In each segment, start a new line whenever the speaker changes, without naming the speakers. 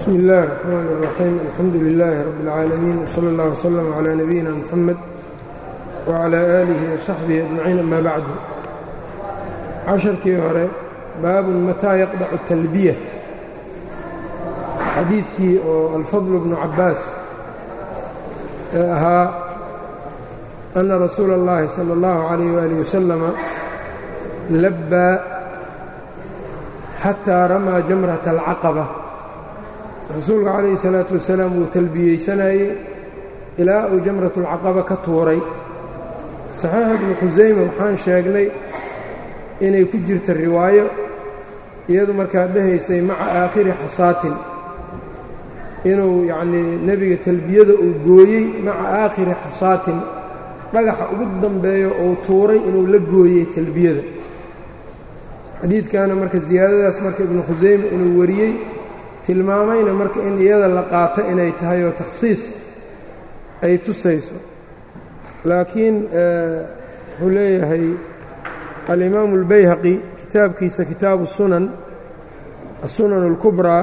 bsmi اllahi الرxmn الرaxيim alxamdu لilaahi rab اlcaalamiin wslى اllah wslm عlى nabiyina mxamed wعlى aalihi وsaxbihi ajmaciin ama bacdu casharkii hore baabun mataa yaqdacu talbiya xadiidkii oo alfadl bnu cabaas ee ahaa ana rasuula اllahi salى اllahu عalayh waalih wasalama labbaa xataa ramaa jamrata alcaqaba rasuulku calayhi salaatu wasalaam wuu talbiyeysanayey ilaa uu jamratu alcaqaba ka tuuray saxiix ibnu khusayme waxaan sheegnay inay ku jirta riwaayo iyadu markaa dhahaysay maca aakhiri xasaatin inuu yacnii nebiga talbiyada uu gooyey maca aakhiri xasaatin dhagaxa ugu dambeeyo uu tuuray inuu la gooyey talbiyada xadiidkaana marka siyaadadaas marka ibnu khusayme inuu wariyey tilmaamayna marka in iyada la qaato inay tahay oo takhsiis ay tusayso laakiin wuxuu leeyahay alimaamu اlbayhaqi kitaabkiisa kitaabu sunan asunan اlkubraa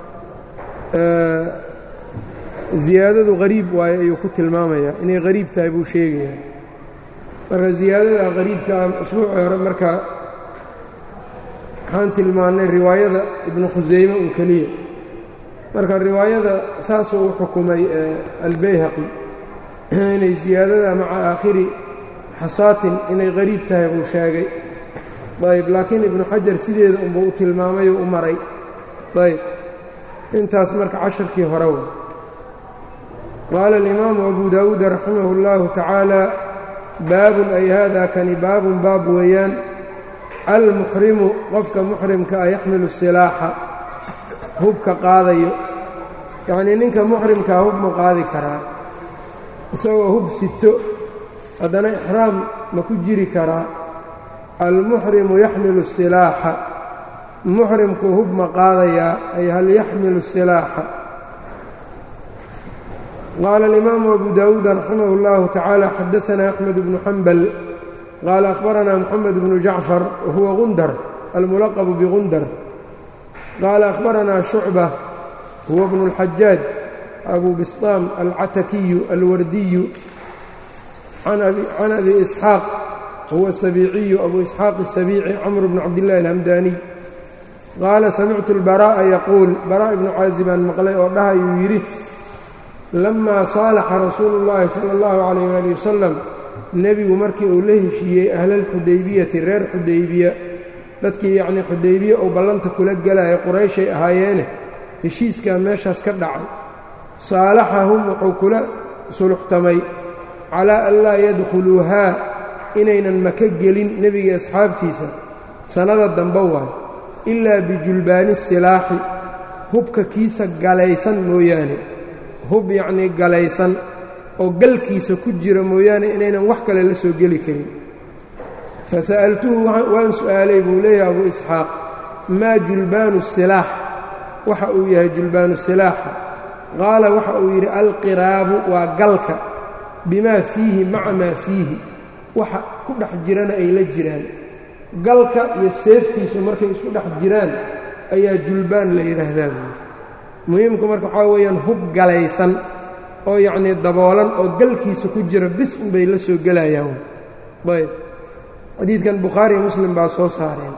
ziyaadadu hariib waaye ayuu ku tilmaamayaa inay hariib tahay buu sheegayaa marka ziyaadada hariibkaa usbuucii hore marka waxaan tilmaannay riwaayada ibnu khusayme un keliya marka riwaayada saasuu u xukumay albayhaqi inay siyaadada maca aakhiri xasaatin inay qariib tahay buu sheegay ayb laakiin ibnu xajar sideeda unbuu u tilmaamay oo u maray ayb intaas marka casharkii hore wa qaala alimaamu abu daawuud raximahu اllahu tacaala baabun ay hada kani baabun baab weeyaan almuxrimu qofka muxrimka a yaxmilu silaaxa hubka qaadayo yacnii ninka muxrimkaa hub ma qaadi karaa isagoo hub sito haddana ixraam ma ku jiri karaa almuxrimu yaxmilu silaaxa muxrimku hub ma qaadayaa ay hal yaxmilu silaaxa qaala alimaamu abu daawuud raximah اllahu tacaala xadaanaa axmed bnu xambal qaala akhbaranaa moxamed bnu jacfar wahuwa gundar almulaqbu bigundar qaala akhbaranaa shucba huwa bnu اlxajaaj abu bistaam alcatakiyu alwardiyu can abi isxaaq huwa sabiiciyu abu isxaaq الsabiici camr bn cabdillahi alhamdaaniy qaala samictu اlbaraa'a yaquul baraa' ibnu caazibaan maqlay oo dhahayuu yidhi lamaa saalaxa rasuulu اllahi salى اllahu calayh ali wasalam nebigu markii uu la heshiiyey ahlalxudaybiyati reer xudaybiya dadkii yacnii xudaybiye uu ballanta kula gelaya qurayshay ahaayeene heshiiskaa meeshaas ka dhacay saalaxahum wuxuu kula suluxtamay calaa an laa yadkhuluuhaa inaynan maka gelin nebiga asxaabtiisa sannada dambe waayo ilaa bijulbaani silaaxi hubka kiisa galaysan mooyaane hub yacnii galaysan oo galkiisa ku jira mooyaane inaynan wax kale la soo geli karin fasa'altuhu waan su'aalay buu leeyahay abu isxaaq maa julbaanu silaax waxa uu yahay julbaanu silaaxa qaala waxa uu yidhi alqiraabu waa galka bimaa fiihi maca maa fiihi waxa ku dhex jirana ay la jiraan galka iyo seeftiisu markay isku dhex jiraan ayaa julbaan la yidhaahdaa buui muhiimku marka waxaa weeyaan hub galaysan oo yacnii daboolan oo galkiisa ku jira bis unbay la soo gelayaan ayb xadiidkan bukhaariyo muslim baa soo saareen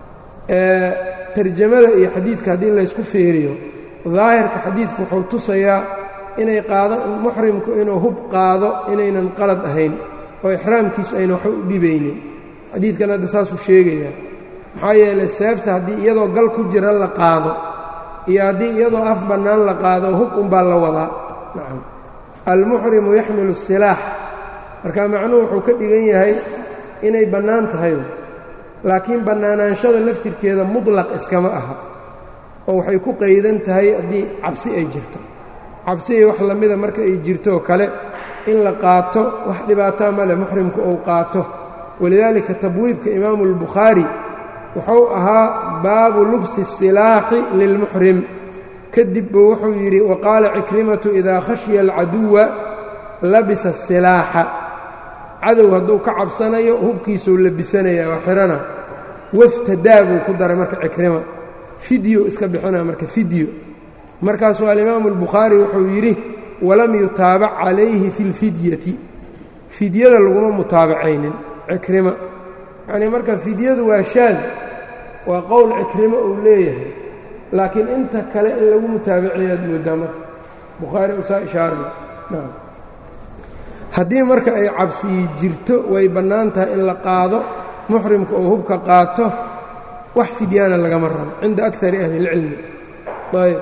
tarjamada iyo xadiidka haddii laysku feeriyo daahirka xadiidku wuxuu tusayaa inay qaado muxrimku inuu hub qaado inaynan qalad ahayn oo ixraamkiisu ayna waxba u dhibaynin xadiidkan hadda saasuu sheegayaa maxaa yeelay seefta haddii iyadoo gal ku jira la qaado iyo haddii iyadoo af bannaan la qaado hub unbaa la wadaa nacam almuxrimu yaxmilu silaax marka macnuhu wuxuu ka dhigan yahay inay bannaan tahay laakiin bannaanaanshada laftirkeeda mutlaq iskama aha oo waxay ku qaydan tahay haddii cabsi ay jirto cabsiay wax lamida marka ay jirtooo kale in la qaato wax dhibaataa male muxrimku uu qaato walidaalika tabwiibka imaamu اlbukhaari wuxuu ahaa baabu lubsi الsilaaxi lilmuxrim kadib buu wuxuu yidhi waqaala cikrimatu idaa khashya alcaduwa labisa الsilaaxa cadow hadduu ka cabsanayo hubkiisuu labisanaya waa xihana waftadaa buu ku daray marka cikrima fidyo iska bixinaa marka fidyo markaasuu alimaamu albukhaari wuxuu yidhi walam yutaabac calayhi fi lfidyati fidyada laguma mutaabacaynin cikrima yacnii marka fidyadu waa shaad waa qowl cikrimo uu leeyahay laakiin inta kale in lagu mutaabaceeyaad moodaa marka bukhaari usaa ishaaray nacam haddii marka ay cabsiyi jirto way bannaan tahay in la qaado muxrimka oo hubka qaato wax fidyaana lagama rabo cinda akari ahli اlcilmi ayb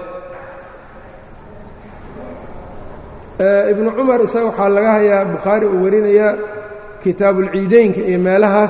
ibnu cumar isaga waxaa laga hayaa bukhaari uu warinayaa kitaabuulciideynka iyo meelahaas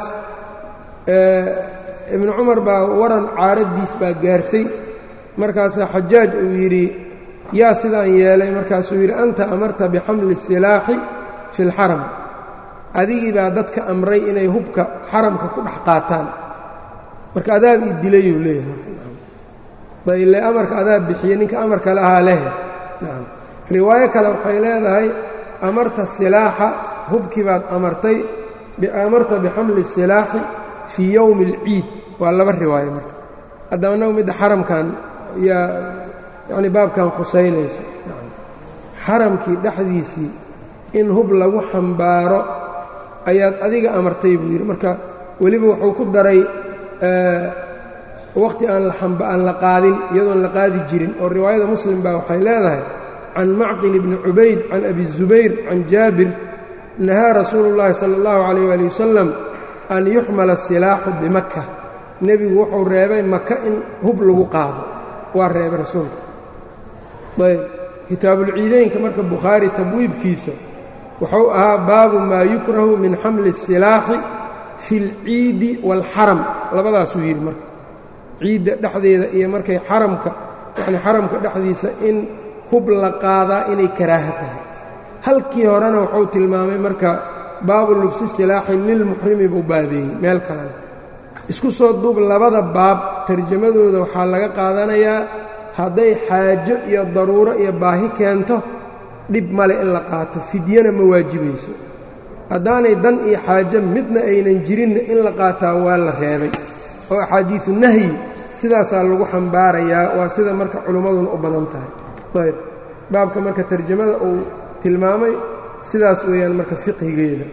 ibnu cumar baa waran caaraddiis baa gaartay markaasaa xajaaj uu yidhi yaa sidaan yeelay markaasuu yidhi anta amarta bixamli الsilaaxi fi اlxaram adigii baa dadka amray inay hubka xaramka ku dhex qaataan marka adaab ii dilayuu leeyahay ile amarka adaab bixiye ninka amarka le ahaa leh nacam riwaayo kale waxay leedahay amarta silaaxa hubkii baad amartay amarta bixamli الsilaaxi fii yowmi اlciid waa laba riwaayo marka haddaba annagu midda xaramkan yaa yacni baabkan khusaynayso xaramkii dhexdiisii in hub lagu xambaaro ayaad adiga amartay buu yidhi marka weliba wuxuu ku daray wakhti aan aan la qaadin iyadoon la qaadi jirin oo riwaayada muslim baa waxay leedahay can macqil bni cubayd can abi zubayr can jaabir nahaa rasuulu اllahi salى اllahu calayh ali wasalam an yuxmala silaaxu bimaka nebigu wuxuu reebay maka in hub lagu qaado waa reebay rasuulka ayb kitaabulciideynka marka bukhaari tabwiibkiisa wuxuu ahaa baabu maa yukrahu min xamli الsilaaxi fi اlciidi wاlxaram labadaasuu yidhi marka ciidda dhexdeeda iyo markay xaramka yani xaramka dhexdiisa in hub la qaadaa inay karaaha tahay halkii horena wuxuu tilmaamay marka baabu lubsi silaaxi lilmuxrimi buu baabeeyey meel kalena isku soo duub labada baab tarjamadooda waxaa laga qaadanayaa hadday xaajo iyo daruuro iyo baahi keento dhib male in la qaato fidyana ma waajibayso haddaanay dan iyo xaajo midna aynan jirinna in la qaataa waa la reebay oo axaadiisu nahyi sidaasaa lagu xambaarayaa waa sida marka culummaduna u badan tahay ayb baabka marka tarjamada uu tilmaamay sidaas weeyaan marka fiqhigeeda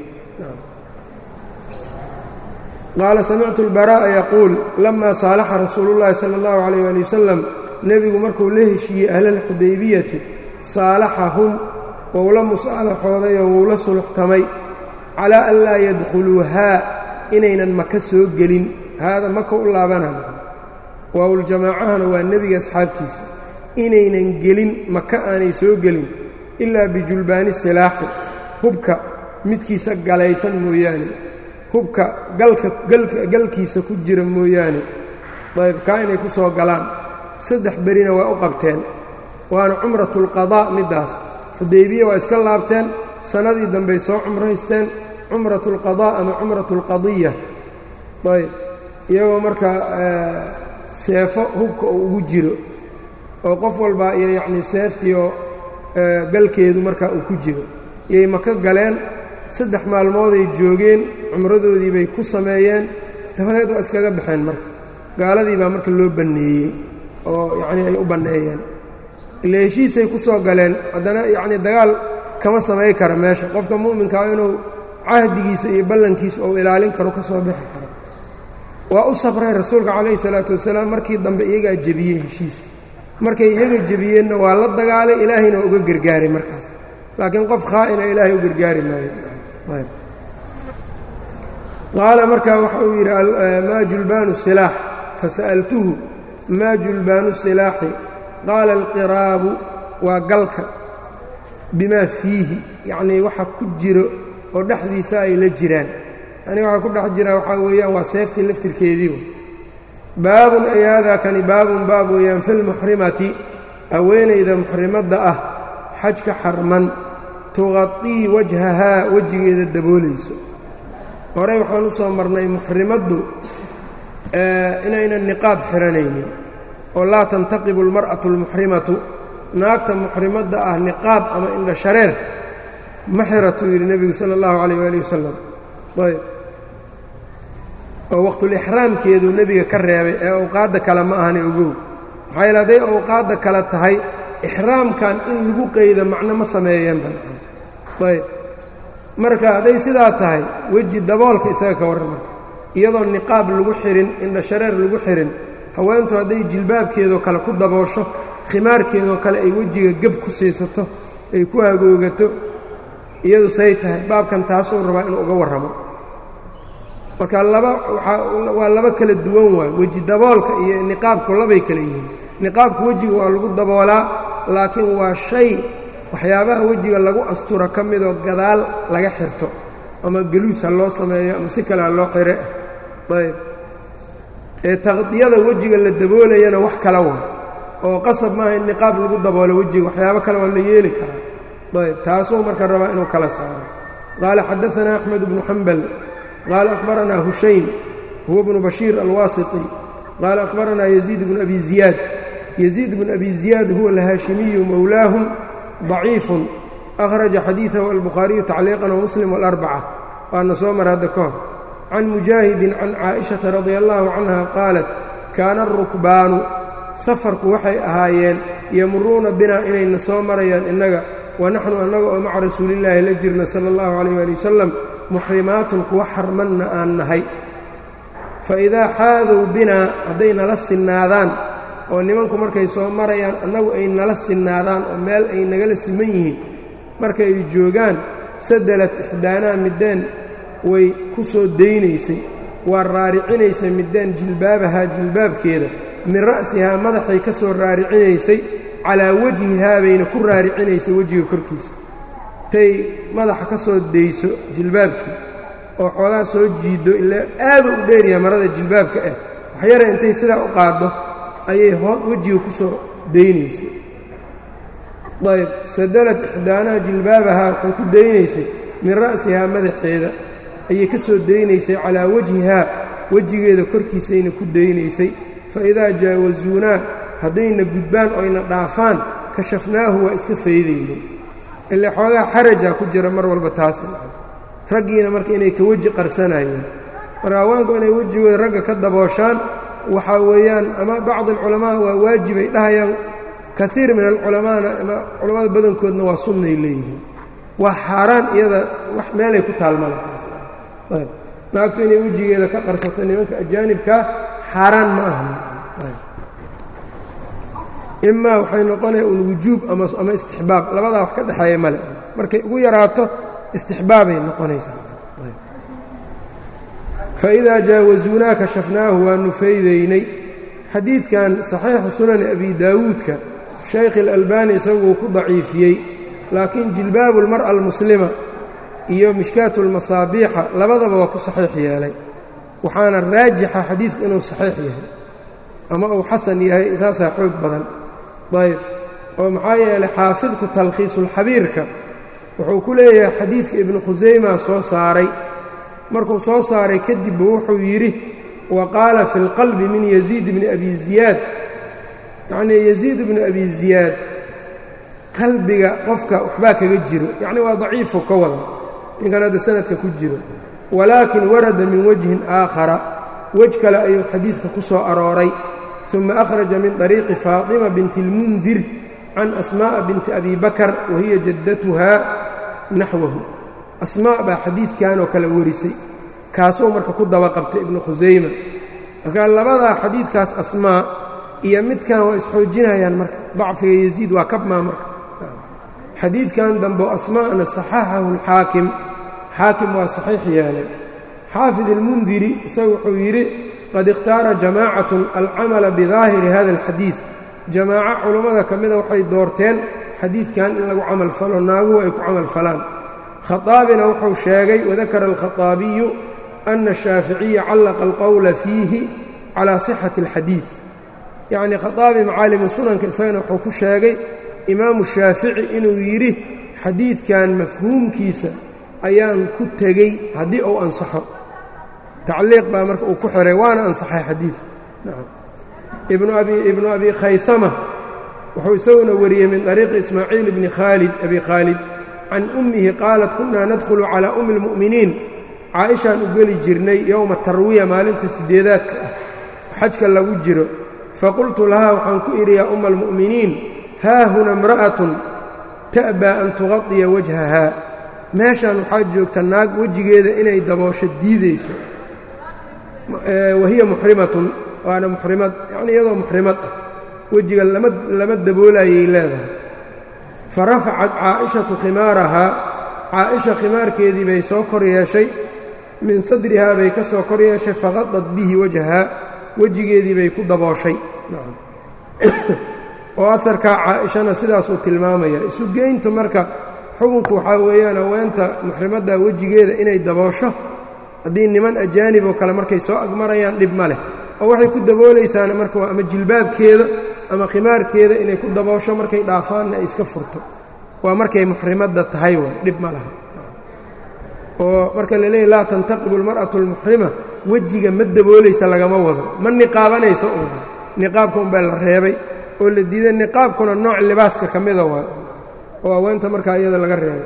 qaala samictu اlbaraa'a yaquul lamaa saalaxa rasuulu اllahi salى اllahu عalayh ali wasalam nebigu markuu la heshiiyey ahlalxudaybiyati saalaxahum wou la musaalaxooday oo wou la suluxtamay calaa an laa yadkhuluuhaa inaynan maka soo gelin haada maka u laabanaa waawuljamaacahana waa nebiga asxaabtiisa inaynan gelin maka aanay soo gelin ilaa bijulbaani silaaxi hubka midkiisa galaysan mooyaane hubka galka galkiisa ku jira mooyaane ayb kaa inay ku soo galaan saddex berina waa u qabteen waana cumratulqadaa middaas xudaybiya waa iska laabteen sannadii dambey soo cumraysteen cumratulqadaa ama cumratulqadiya ayb iyagoo markaa seefo hubka uu ugu jiro oo qof walbaa iyo yacnii seeftiioo galkeedu markaa uu ku jiro iyay maka galeen saddex maalmooday joogeen cumradoodii bay ku sameeyeen dabadeed waa iskaga baxeen marka gaaladii baa marka loo banneeyey oo yacnii ay u banneeyeen ile heshiisay ku soo galeen haddana yacnii dagaal kama samay kara meesha qofka mu'minkaa inuu cahdigiisa iyo ballankiisa uu ilaalin karo ka soo bixi karo waa u sabray rasuulka calayhi salaatu wasalaam markii dambe iyagaa jebiyey heshiiska markay iyaga jebiyeenna waa la dagaalay ilaahayna waa uga gargaaray markaas laakiin qof khaa'ina ilaahay u gargaari maayo qaala markaa waxa uu yidhi maa julbaanu silaax fasa'altuhu maa julbaanu silaaxi qaala alqiraabu waa galka bimaa fiihi yacnii waxa ku jiro oo dhexdiisa ay la jiraan yani waxaa ku dhex jiraa waxaa weeyaan waa seeftii laftirkeedii baabun ay haadaa kani baabun baab weeyaan fi lmuxrimati haweenayda muxrimadda ah xajka xarman tuqaطii wajhahaa wejigeeda daboolayso horey waxaan u soo marnay muxrimaddu inaynan niqaab xihanaynin oo laa tantaqibu almar'atu almuxrimatu naagta muxrimadda ah niqaab ama indha shareer ma xiratuu yidhi nebigu sala allahu calayh waali wasalam ayb oo waqtulixraamkeeduu nebiga ka reebay ee awqaadda kale ma ahani ogow maxaa yaele hadday awqaadda kale tahay ixraamkan in lagu qeydo macno ma sameeyeen banaan ayb marka hadday sidaa tahay weji daboolka isaga ka warran marka iyadoo niqaab lagu xihin indhashareer lagu xihin haweentu hadday jilbaabkeedoo kale ku daboosho khimaarkeedoo kale ay wejiga geb ku siisato ay ku hagoogato iyadu say tahay baabkan taasuu rabaa inuu uga warramo marka laba waa laba kala duwan waay weji daboolka iyo niqaabku labay kala yihiin niqaabku wejiga waa lagu daboolaa laakiin waa shay waxyaabaha wejiga lagu asturo ka midoo gadaal laga xirto ama geluus ha loo sameeyo ama si kale ha loo xire ayb ee taqdiyada wejiga la daboolayana wax kala waa oo qasab maaha in niqaab lagu daboolo wejiga waxyaabo kale waa la yeeli karaa ayb taasuu marka rabaa inuu kala saaro qaala xadaanaa axmed bnu xambal qaala akhbaranaa hushayn huwa bnu bashiir alwaasiti qaala akhbaranaa yaziid bnu abi ziyaad yaziid bnu abi ziyaad huwa alhaashimiyu mowlaahum ضaciifun akhraja xadiidahu albukhaariyu tacliiqan wamuslim walarbaca waana soo mar hadda ka hor can mujaahidin can caaئiشhaةa radia allahu canha qaalat kaana arukbaanu safarku waxay ahaayeen yamuruuna binaa inayna soo marayaan innaga wanaxnu annaga oo maca rasuulillaahi la jirna sala اllahu calayh ali wasalam muxrimaatun kuwa xarmanna aan nahay faidaa xaadow binaa hadday nala sinnaadaan oo nimanku markay soo marayaan annagu ay nala sinnaadaan oo meel ay nagala siman yihiin markay joogaan sadalat ixdaanaa middeen way ku soo daynaysay waa raaricinaysay middeen jilbaabahaa jilbaabkeeda min ra'sihaa madaxay ka soo raaricinaysay calaa wejhihaa bayna ku raaricinaysay wejiga korkiisa tay madaxa ka soo dayso jilbaabkii oo xoogaa soo jiiddo ilaa aadu u dheeryaha marada jilbaabka ah waxyara intay sidaa u qaaddo ayay hoo wejiga ku soo daynaysay ayb sadalad ixdaanaha jilbaabahaa waxay ku daynaysay min ra'sihaa madaxeeda ayay ka soo daynaysay calaa wajhihaa wejigeeda korkiisayna ku daynaysay fa idaa jaawasuunaa haddayna gudbaan oyna dhaafaan kashafnaahu waa iska faydaynay ile xoogaa xarajaa ku jira mar walba taasi raggiina marka inay ka weji qarsanayeen marka haweenku inay wejigooda ragga ka dabooshaan waxaa weeyaan ama bacd alculamaa waa waajibay dhahayaan kaiir min alculamaana ama culammada badankoodna waa sunnay leeyihiin waa xaaraan iyada wax meelay ku taalmalataas naagtu inay wejigeeda ka qarsato nimanka ajaanibkaa xaaraan ma aha imaa waxay noqonaya un wujuub ama istixbaab labadaa wax ka dhexeeya male markay ugu yaraato istixbaabay noqonaysaa faidaa jaawasuunaa kashafnaahu waanu faydaynay xadiidkan saxiixu sunani abi daawuudka shaykh اlalbani isaguu ku daciifiyey laakiin jilbaabu اlmar'a almuslima iyo mishkaatu اlmasaabiixa labadaba waa ku saxiix yeelay waxaana raajixa xadiidku inuu saxiix yahay ama uu xasan yahay saasaa xoog badan ayb oo maxaa yeelay xaafidku talkhiisulxabiirka wuxuu ku leeyahay xadiidka ibnu khusayma soo saaray markuu soo saaray kadibba wuxuu yidhi wa qaala fi اlqalbi min yaziid bni abi ziyaad yacnii yaziid bnu abi ziyaad qalbiga qofka waxbaa kaga jiro yacni waa daciifu ka wada ninkan hadda sanadka ku jiro walaakin warada min wajhin aakhara wej kale ayuu xadiidka ku soo arooray uma akhraja min طariiqi faaطima binti اlmundir can asmaaءa binti abi bakar wa hiya jaddatuhaa naxwahu asmaa baa xadiidkanoo kale warisay kaasuu marka ku daba qabtay ibnu khusayma marka labadaa xadiidkaas asmaa iyo midkan waa isxoojinayaan marka dacfiga yaziid waa kabmaa marka xadiidkan dambo asmaa'na saxaxahu اlxaakim xaakim waa saxiix yeelay xaafid اlmundiri isaga wuxuu yidhi qad ikhtaara jamaacatun alcamala bidaahiri hada اlxadiid jamaaco culummada ka mida waxay doorteen xadiidkan in lagu camal falo naaguhu ay ku camal falaan khaaabina wuxuu sheegay wadakara alkhaطaabiyu ana الshaaficiya callaqa alqowla fiihi calaa sixati اlxadiid yacnii khaaabi macaalimu sunanka isagana wuxuu ku sheegay imaamu shaafici inuu yidhi xadiidkan mafhuumkiisa ayaan ku tegey haddii uu ansaxo tacliiq baa marka uu ku xiray waana ansaxay xadiidka ibnu abi khayama wuxuu isaguna wariyey min طariiqi ismaaciil bni khaalid abi khaalid can ummihi qaalat kunaa nadkhulu calaa ummi اlmu'miniin caaishaan u geli jirnay yowma tarwiya maalinta sideedaadka ah xajka lagu jiro faqultu lahaa waxaan ku idhi yaa umma almu'miniin haahuna imra'atun ta'baa an tuqadiya wajhahaa meeshan waxaa joogta naag wejigeeda inay daboosho diidayso wahiya muxrimatun waana muxrimad yacnii iyadoo muxrimad ah wejiga lama lama daboolayay leedahay fa rafacat caa'ishatu khimaarahaa caaisha khimaarkeedii bay soo kor yeeshay min sadrihaa bay ka soo kor yeeshay faqadad bihi wajhaa wejigeedii bay ku dabooshay oo aharkaa caaishana sidaasuu tilmaamaya isu geyntu marka xukunku waxaa weeyaan haweenta muxrimadda wejigeeda inay daboosho haddii niman ajaanib oo kale markay soo agmarayaan dhib ma leh oo waxay ku daboolaysaana marka waa ama jilbaabkeeda ama khimaarkeeda inay ku daboosho markay dhaafaanna ay iska furto waa markay muxrimadda tahay waay dhib ma laha oo marka la leeyahy laa tantaqibu almar'atu almuxrima wejiga ma daboolaysa lagama wado ma niqaabanayso un niqaabka unbaa la reebay oo la diiday niqaabkuna nooc libaaska ka mida waay oo haweenta markaa iyada laga reebay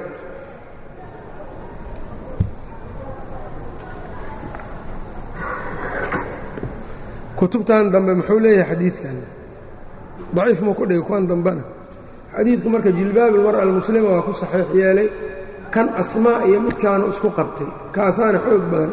kutubtan dambe muxuu leeyahay xadiidkan daciif muu ku dhigay kuwan dambena xadiidku marka jilbaab almar'a almuslima waa ku saxiix yeelay kan asmaa iyo midkaanu isku qabtay kaasaana xoog badan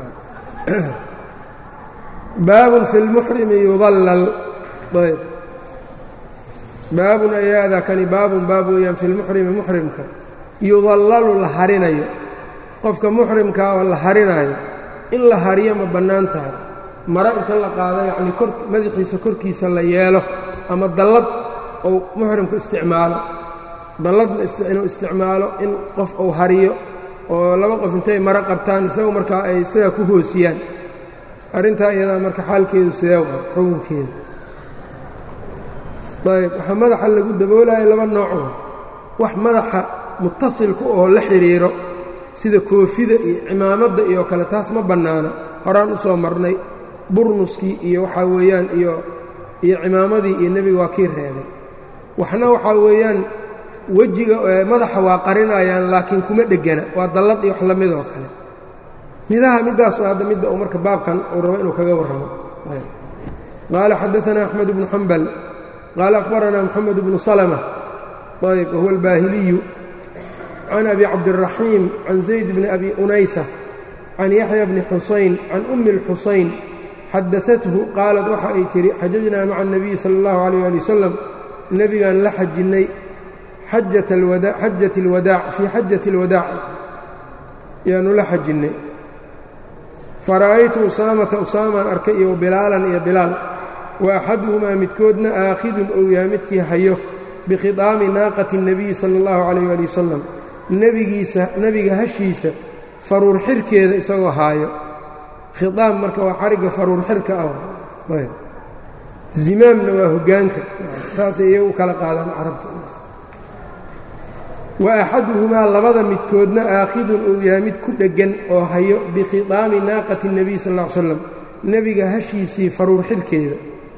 baabun fi lmuxrimi yudallal ayb baabun ayaada kani baabun baab weeyaan fi lmuxrimi muxrimka yudallalu la harinayo qofka muxrimkaa oo la harinaayo in la hariyo ma bannaan tahay maro inta la qaado yacnii kor madaxiisa korkiisa la yeelo ama dallad ou muxrimku isticmaalo dalladna inuu isticmaalo in qof uu hariyo oo laba qof intay maro qabtaan isagu markaa ay sidaa ku hoosiyaan arrintaa iyadaa marka xaalkeedu sidee xukunkeeda ayb waxaa madaxa lagu daboolayo laba nooco wax madaxa mutasilka oo la xidhiiro sida koofida iyo cimaamadda iyo kale taas ma bannaana horaan u soo marnay burnuskii iyo waxaa weeyaan iyo iyo cimaamadii iyo nebiga waa kii reebay waxna waxaa weeyaan wejiga madaxa waa qarinayaan laakiin kuma dhegana waa dallad iyo wax la midoo kale midaha middaas oo hadda midda uu marka baabkan uu rabo inuu kaga warramo qaala xadaanaa axmed bnu xambal qaala akhbaranaa moxamed bnu salma ayb wahuwa albaahiliyu can abi cabdiraxiim can zayd bni abi unaysa can yaxya bni xusayn can ummi اlxusayn xadaathu qaalat waxa ay tidhi xajajnaa maca الnabiyi salى اllahu عalيyه ali wasalam nebigaan la xajinnay xajat اlwadaac fii xajati اlwadaac yaanu la xajinnay fara'aytu usaamata usaamaan arkay iyo bilaalan iyo bilaal wa axaduhumaa midkoodna aakhidun ou yahay midkii hayo bikhidaami naaqati الnabiyi salى اllahu عalayh ali wasalam nebigiisa nebiga hashiisa faruur xirkeeda isagoo haayo khidaam marka waa xarigga faruur xirka ah zimaamna waa hoggaanka saasay iyagu kala qaadaan carabta wa axaduhumaa labada midkoodna aakhidun uu yahay mid ku dheggan oo hayo bikhidaami naaqati الnebiy sal ll ly slam nebiga hashiisii faruur xirkeeda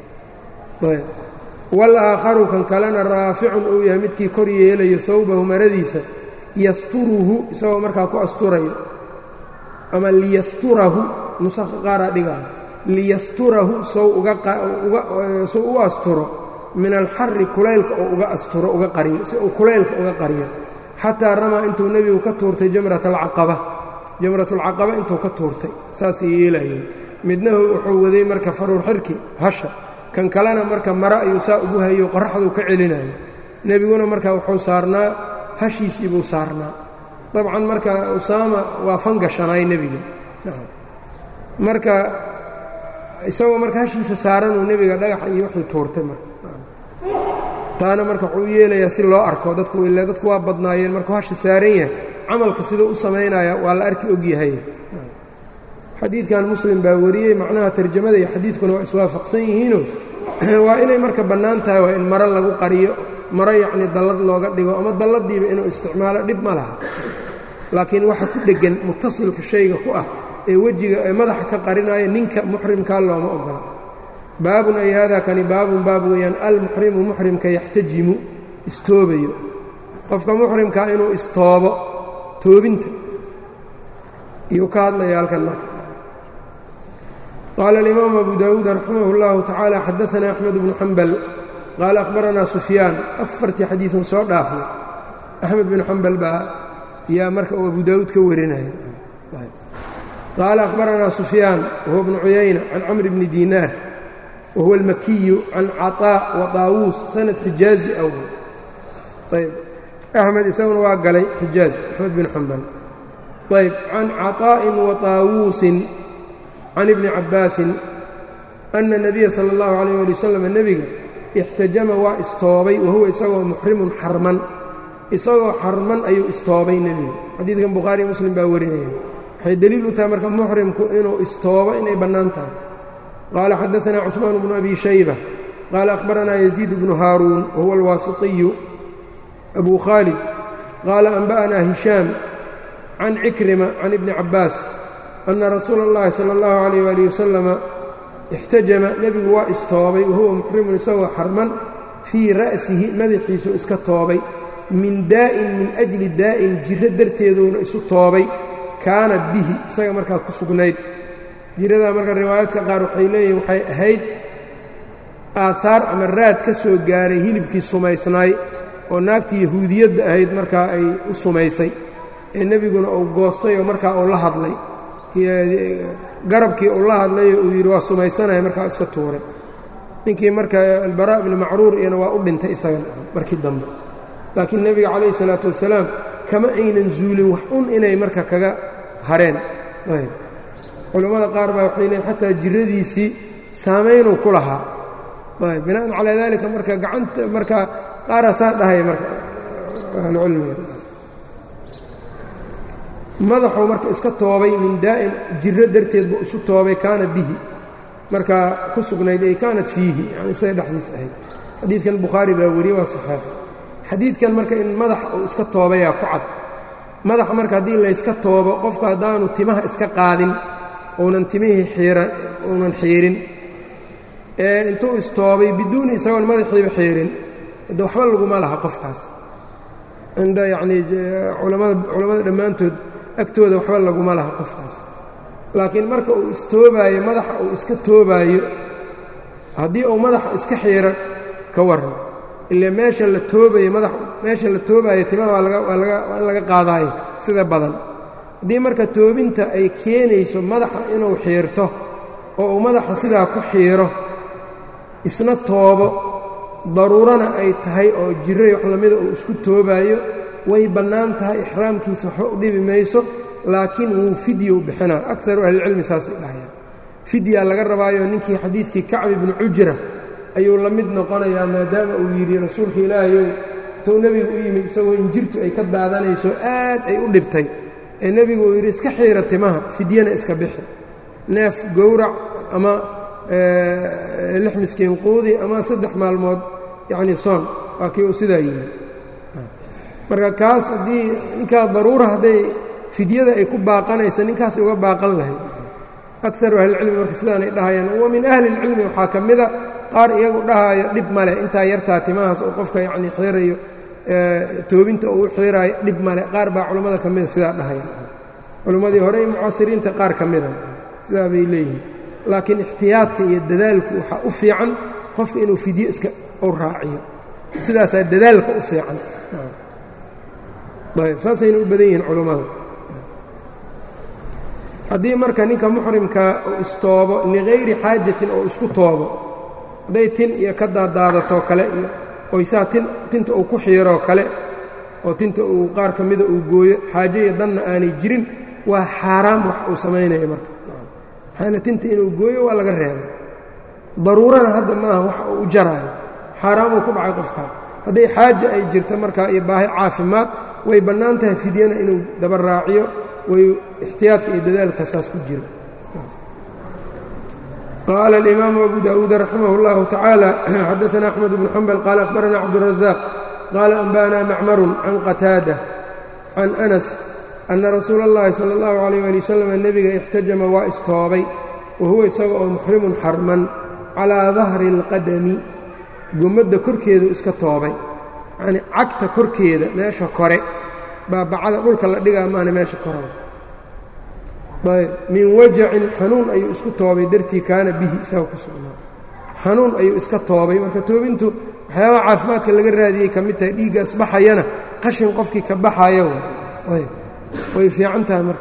wal-aakharu kan kalena raaficun uu yahay midkii kor yeelayo hawbahu maradiisa yasturuhu isagoo markaa ku asturayo ama liyasturahu nusaha qaaraa dhigaa liyasturahu sow ugasow u asturo min alxari kulaylka oo uga asturo uga qariyo si uu kulaylka uga qariyo xataa ramaa intuu nebigu ka tuurtay jamrat alcaqaba jamratulcaqaba intuu ka tuurtay saasay yeelayeen midna wuxuu waday marka faruur xirki hasha kan kalena marka mare ayuu saa ugu hayo qoraxduu ka celinayo nebiguna marka wuxuu saarnaa hashiisii buu saarnaa dabcan marka usaama waa fangashanaay nebiga marka isagoo marka hashiisa saaranuu nebiga dhagaxa iyo wuxuu tuurtay marka taana marka wuxuu u yeelayaa si loo arko dadku ile dadku waa badnaayeen markuu hasha saaran yahay camalka siduu u samaynaya waa la arki og yahay xadiidkan muslim baa wariyey macnaha tarjamada iyo xadiidkuna waa iswaafaqsan yihiino waa inay marka bannaan tahay waa in maro lagu qariyo maro yacnii dallad looga dhigo ama dalladiiba inuu isticmaalo dhib ma laha laakiin waxa ku dheggan mutasilka shayga ku ah ee wejiga ee madaxa ka qarinaya ninka muxrimkaa looma ogola baabun ay haadaa kani baabun baab weeyaan almuxrimu muxrimka yaxtajimu istoobayo qofka muxrimkaa inuu istoobo toobinta iyuu ka hadlaya halkan marka qaala alimaamu abu daawuud raximah اllahu tacaala xadaanaa axmed bnu xambal qaala akhbaranaa sufyaan afartii xadiidan soo dhaafay axmed bin xambal baa yaa marka uu abu daawuud ka warinaya qaala akhbaranaa sufyaan wahuwa bnu cuyayna can camr bni diinaar wahuwa almakiyu can caطaa wa taawuus sanad xijaazi aw ayb axmed isaguna waa galay xijaaz axmed bin xambal ayb can caطaa'in wa taawuusin can ibni cabbaasin ana nebiya sala اllahu alayh ali wasalam nebiga ixtajama waa istoobay wahuwa isagoo muxrimun xarman isagoo xarman ayuu istoobay nebiga xadiidkan bukhaari muslim baa warinaya waxay deliil u tahay marka muxrimku inuu istoobo inay bannaan tahay qaala xadaanaa cusmaan bnu abi shayba qaala akhbaranaa yaziid bnu haaruun wahuwa alwaasitiyu abu khaalid qaala anba'anaa hishaam can cikrima can ibni cabbaas anna rasuula اllahi sala اllahu alayh ali wasalama ixtajama nebigu waa istoobay wahuwa muxrimun isagoo xarman fii ra'sihi madaxiisu iska toobay min daa'in min ajli daa'in jirro darteeduuna isu toobay kaana bihi isaga markaa ku sugnayd jiradaa marka riwaayaadka qaar waxay leeyihin waxay ahayd aahaar ama raad ka soo gaaray hilibkii sumaysnaay oo naagtii yahuudiyadda ahayd markaa ay u sumaysay ee nebiguna uu goostay oo markaa uu la hadlay garabkii uu la hadlayo uu yidhi waa sumaysanaya markaa iska tuuray ninkii marka albaraa bni macruur iyana waa u dhintay isagana markii dambe laakiin nebiga calayhi salaatu wasalaam kama aynan zuulin wax un inay marka kaga hareen ayb culammada qaar baa waxay leeyiin xataa jiradiisii saamaynuu ku lahaa ayb bina'an calaa daalika marka gacanta marka qaaraasaa dhahaya marka ahlucilmiga madaxuu marka iska toobay min daa'in jirro darteed buu isu toobay kaana bihi markaa ku sugnayd ay kaanat fiihi yani isaga dhexdiis ahayd xadiidkan bukhaari baa weriye waa saxeex xadiidkan marka in madaxa uu iska toobayaa ku cad madaxa marka haddii layska toobo qofku haddaanu timaha iska qaadin uunan timihii xiiran uunan xiirin ee intuu istoobay biduuni isagoon madaxiiba xiirin de waxba laguma laha qofkaas cinda yacnii culamada culammada dhammaantood agtooda waxba laguma laha qofkaas laakiin marka uu istoobaayo madaxa uu iska toobaayo haddii uu madaxa iska xiiro ka warran ilaa meesha la toobayo madax meesha la toobaayo timaha waa laga waa laga waa in laga qaadaayo sida badan haddii marka toobinta ay keenayso madaxa inuu xiirto oo uu madaxa sidaa ku xiiro isna toobo daruurana ay tahay oo jiray wax lamida uu isku toobaayo way bannaan tahay ixraamkiisa waxba u dhibi mayso laakiin wuu fidyow bixinaa akaru ahlilcilmi saasay dhahayaan fidyaa laga rabaayo ninkii xadiidkii kacbi bnu cujra ayuu la mid noqonayaa maadaama uu yidhi rasuulka ilaahayow intuu nebigu u yimid isagoo injirtu ay ka daadanayso aad ay u dhibtay ee nebigu uu yidhi iska xiira timaha fidyana iska bixi neef gowrac ama lix miskiin quudi ama saddex maalmood yacnii soon waa kii uu sidaa yidhi marka kaas haddii ninkaa daruura hadday fidyada ay ku baaqanaysa ninkaasay uga baaqan lahayd akaru ahlilcilmi marka sidaanay dhahayaan wa min ahli ilcilmi waxaa ka mida qaar iyagu dhahaayo dhib male intaa yartaa timahaas oo qofka yacnii xiirayo toobinta uu u xiiraayo dhib male qaar baa culammada ka mida sidaa dhahayaan culimmadii hore ee mucaasiriinta qaar ka mida sidaa bay leeyihiin laakiin ixtiyaadka iyo dadaalku waxaa u fiican qofka inuu fidyo iska u raaciyo sidaasaa dadaalka u fiican ayb saasayna u badan yihiin culummada haddii marka ninka muxrimkaa uu istoobo ligayri xaajatin oo isku toobo hadday tin iyo ka daadaadatoo kale iyo oysaa tin tinta uu ku xiiroo kale oo tinta uu qaar ka mida uu gooyo xaajo iyo danna aanay jirin waa xaaraam wax uu samaynayo marka maxaana tinta inuu gooyo waa laga reebay daruurana hadda maaha wax uu u jaraayo xaaraamuu ku dhacay qofkaa hadday xaaja ay jirto markaa iyo baahi caafimaad way bannaan tahay fidyana inuu daba raaciyo way ixtiyaadka iyo dadaalka saas ku jiro qaala alimaamu abu daawuud raximah اllahu tacaala xadaana axmed bnu xambal qaala akhbarana cabdurazaq qaala anba'ana macmarun can qataada can anas ana rasuula اllahi sala اllahu alayh ali wasalam nebiga ixtajama waa istoobay wa huwa isaga oo muxrimun xarman calaa dahri اlqadami gommadda korkeedu iska toobay yacnii cagta korkeeda meesha kore baabacada dhulka la dhigaa maana meesha koraba ayb min wajacin xanuun ayuu isku toobay dartii kaana bihi isaga ku sugnaa xanuun ayuu iska toobay marka toobintu waxyaabaha caafimaadka laga raadiyey ka mid tahay dhiigga isbaxayana qashin qofkii ka baxaya ayb way fiican tahay marka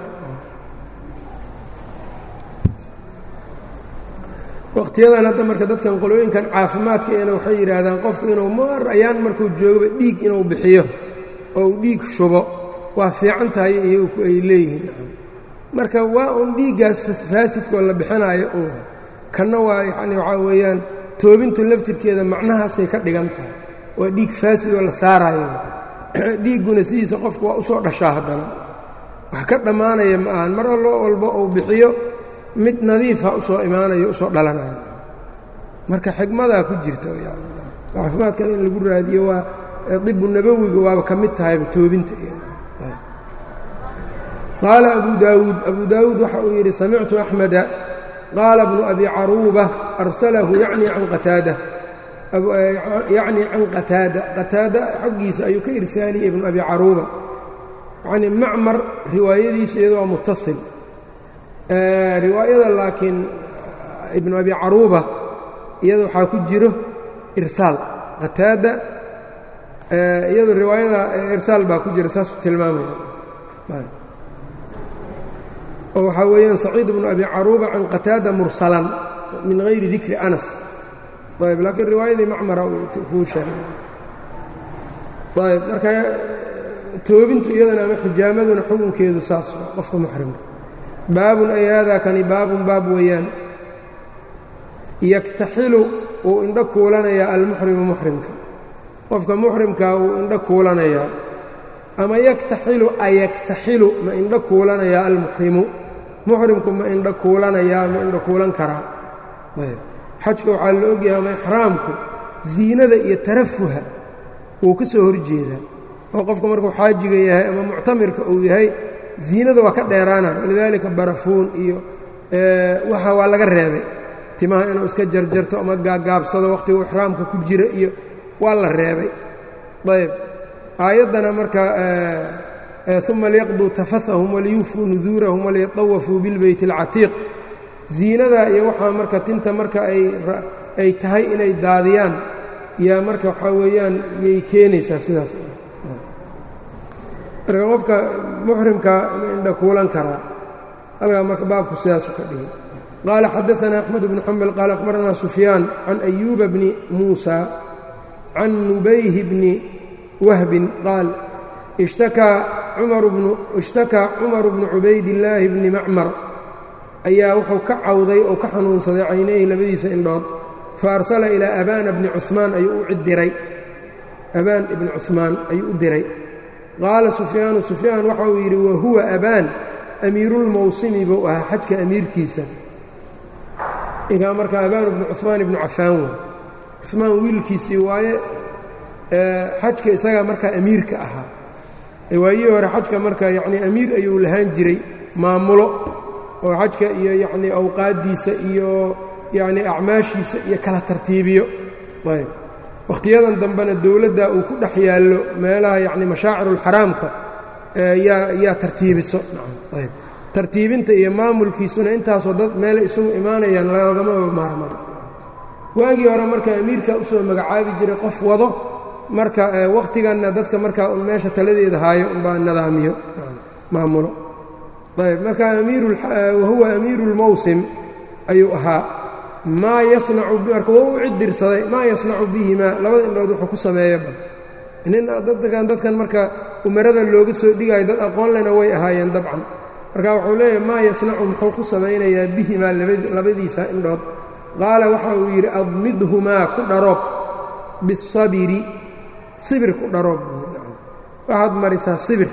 wakhtiyadan hadda marka dadkan qolooyinkan caafimaadka ena waxay yidhaahdaan qofku inuu mar ayaan markuu joogaba dhiig inuu bixiyo oo uu dhiig shubo waa fiican tahay iyagu ay leeyihiin marka waa uun dhiiggaas faasidkoo la bixinaayo un kanna waa yacni waxaa weeyaan toobintu laftirkeeda macnahaasay ka dhigan tahay waa dhiig faasid oo la saaraayo dhiigguna sidiisa qofku waa usoo dhashaa haddana wax ka dhammaanaya ma ahan mar allo walba uu bixiyo mid nadiifa usoo imaanayo usoo dhalanayo marka xigmadaa ku jirta yani caafimaadkan in lagu raadiyo waa dibu nabowiga waaba ka mid tahayba toobinta qaala abu daawuud abu daawuud waxa uu yidhi samictu axmeda qaala bnu abi caruuba arsalahu yacni can qataada yacni can qataada qataada xaggiisa ayuu ka irsaaliyey ibnu abi caruuba yacni macmar riwaayadiisu iyado waa mutasil riwaayada laakiin ibnu abi caruuba iyada waxaa ku jiro irsaal qataada iyado riwaayada irsaal baa ku jira saasuu tilmaamaya oo waxaa weeyaan saciid bnu abi caruuba can qataada mursalan min hayri dikri anas ayb laakiin riwaayadii macmara kuu sheegay ayb marka toobintu iyadana ama xijaamaduna xukunkeedu saas qofka muxrimka baabun ay haadaa kani baabun baab weeyaan yaktaxilu uu indho kuulanayaa almuxrimu muxrimka qofka muxrimkaa uu indho kuulanayaa ama yaktaxilu ayaktaxilu ma indho kuulanayaa almuxrimu muxrimku ma indho kuulanayaa ma indho kuulan karaa ayb xajka waxaa la ogyahay ama ixraamku ziinada iyo tarafuha wuu ka soo horjeedaa oo qofka markuu xaajiga yahay ama muctamirka uu yahay ziinada waa ka dheeraana walidaalika barafuun iyo waxa waa laga reebay timaha inuu iska jarjarto ama gaagaabsado wakhtigu ixraamka ku jira iyo waa la reebay ayb aayaddana marka uma liyaqduu tafathahum waliyuufuu nuduurahum waliyatawafuu bilbeyt اlcatiiq ziinada iyo waxaa marka tinta marka ay tahay inay daadiyaan yaa marka waxaa weeyaan yay keenaysaa sidaas marka qofka muxrimka ma indha kuulan karaa halkaa marka baabku sidaasu ka dhigay qaala xadaثana axmed bnu xambal qaala akhbaranaa sufyaan can ayuuba bni muusa can nubayhi bni wahbin qaal ishtakaa cumaru bnu cubaydillaahi bni macmar ayaa wuxuu ka cawday oo ka xanuunsaday caynayhi labadiisa indhood fa arsala ilaa abaana bni cumaan ayuu u diray abaan ibni cumaan ayuu u diray qaala sufyaanu sufyaan waxa uu yidhi wa huwa abaan amiiruulmawsimi buu ahaa xajka amiirkiisa inkaa marka abaan ibnu cumaan ibnu cafaan wey cumaan wiilkiisii waaye xajka isagaa markaa amiirka ahaa waayihii hore xajka marka yacnii amiir ayuu lahaan jiray maamulo oo xajka iyo yacnii awqaaddiisa iyo yacnii acmaashiisa iyo kala tartiibiyo ayb wakhtiyadan dambena dowladda uu ku dhex yaallo meelaha yacni mashaacirulxaraamka yaa yaa tartiibiso ayb tartiibinta iyo maamulkiisuna intaasoo dad meele isugu imaanayaan loogamaba maarmaro waagii hore marka amiirka usoo magacaabi jiray qof wado marka wakhtiganna dadka markaa un meesha taladeeda haayo unbaa nidaamiyo maamulo ayb marka wahuwa amiiru اlmawsim ayuu ahaa maa yasnacu marka waa u cidirsaday maa yasnacu bihimaa labada indhood wuxuu ku sameeya bal nin dadkan dadkan marka umarada looga soo dhigayo dad aqoon lena way ahaayeen dabcan marka wuxuu leeyahay maa yasnacu muxuu ku samaynayaa bihimaa labadiisa indhood qaala waxa uu yidhi admidhumaa ku dharoob bisabiri sibir ku dharoob waxaad marisaa sibir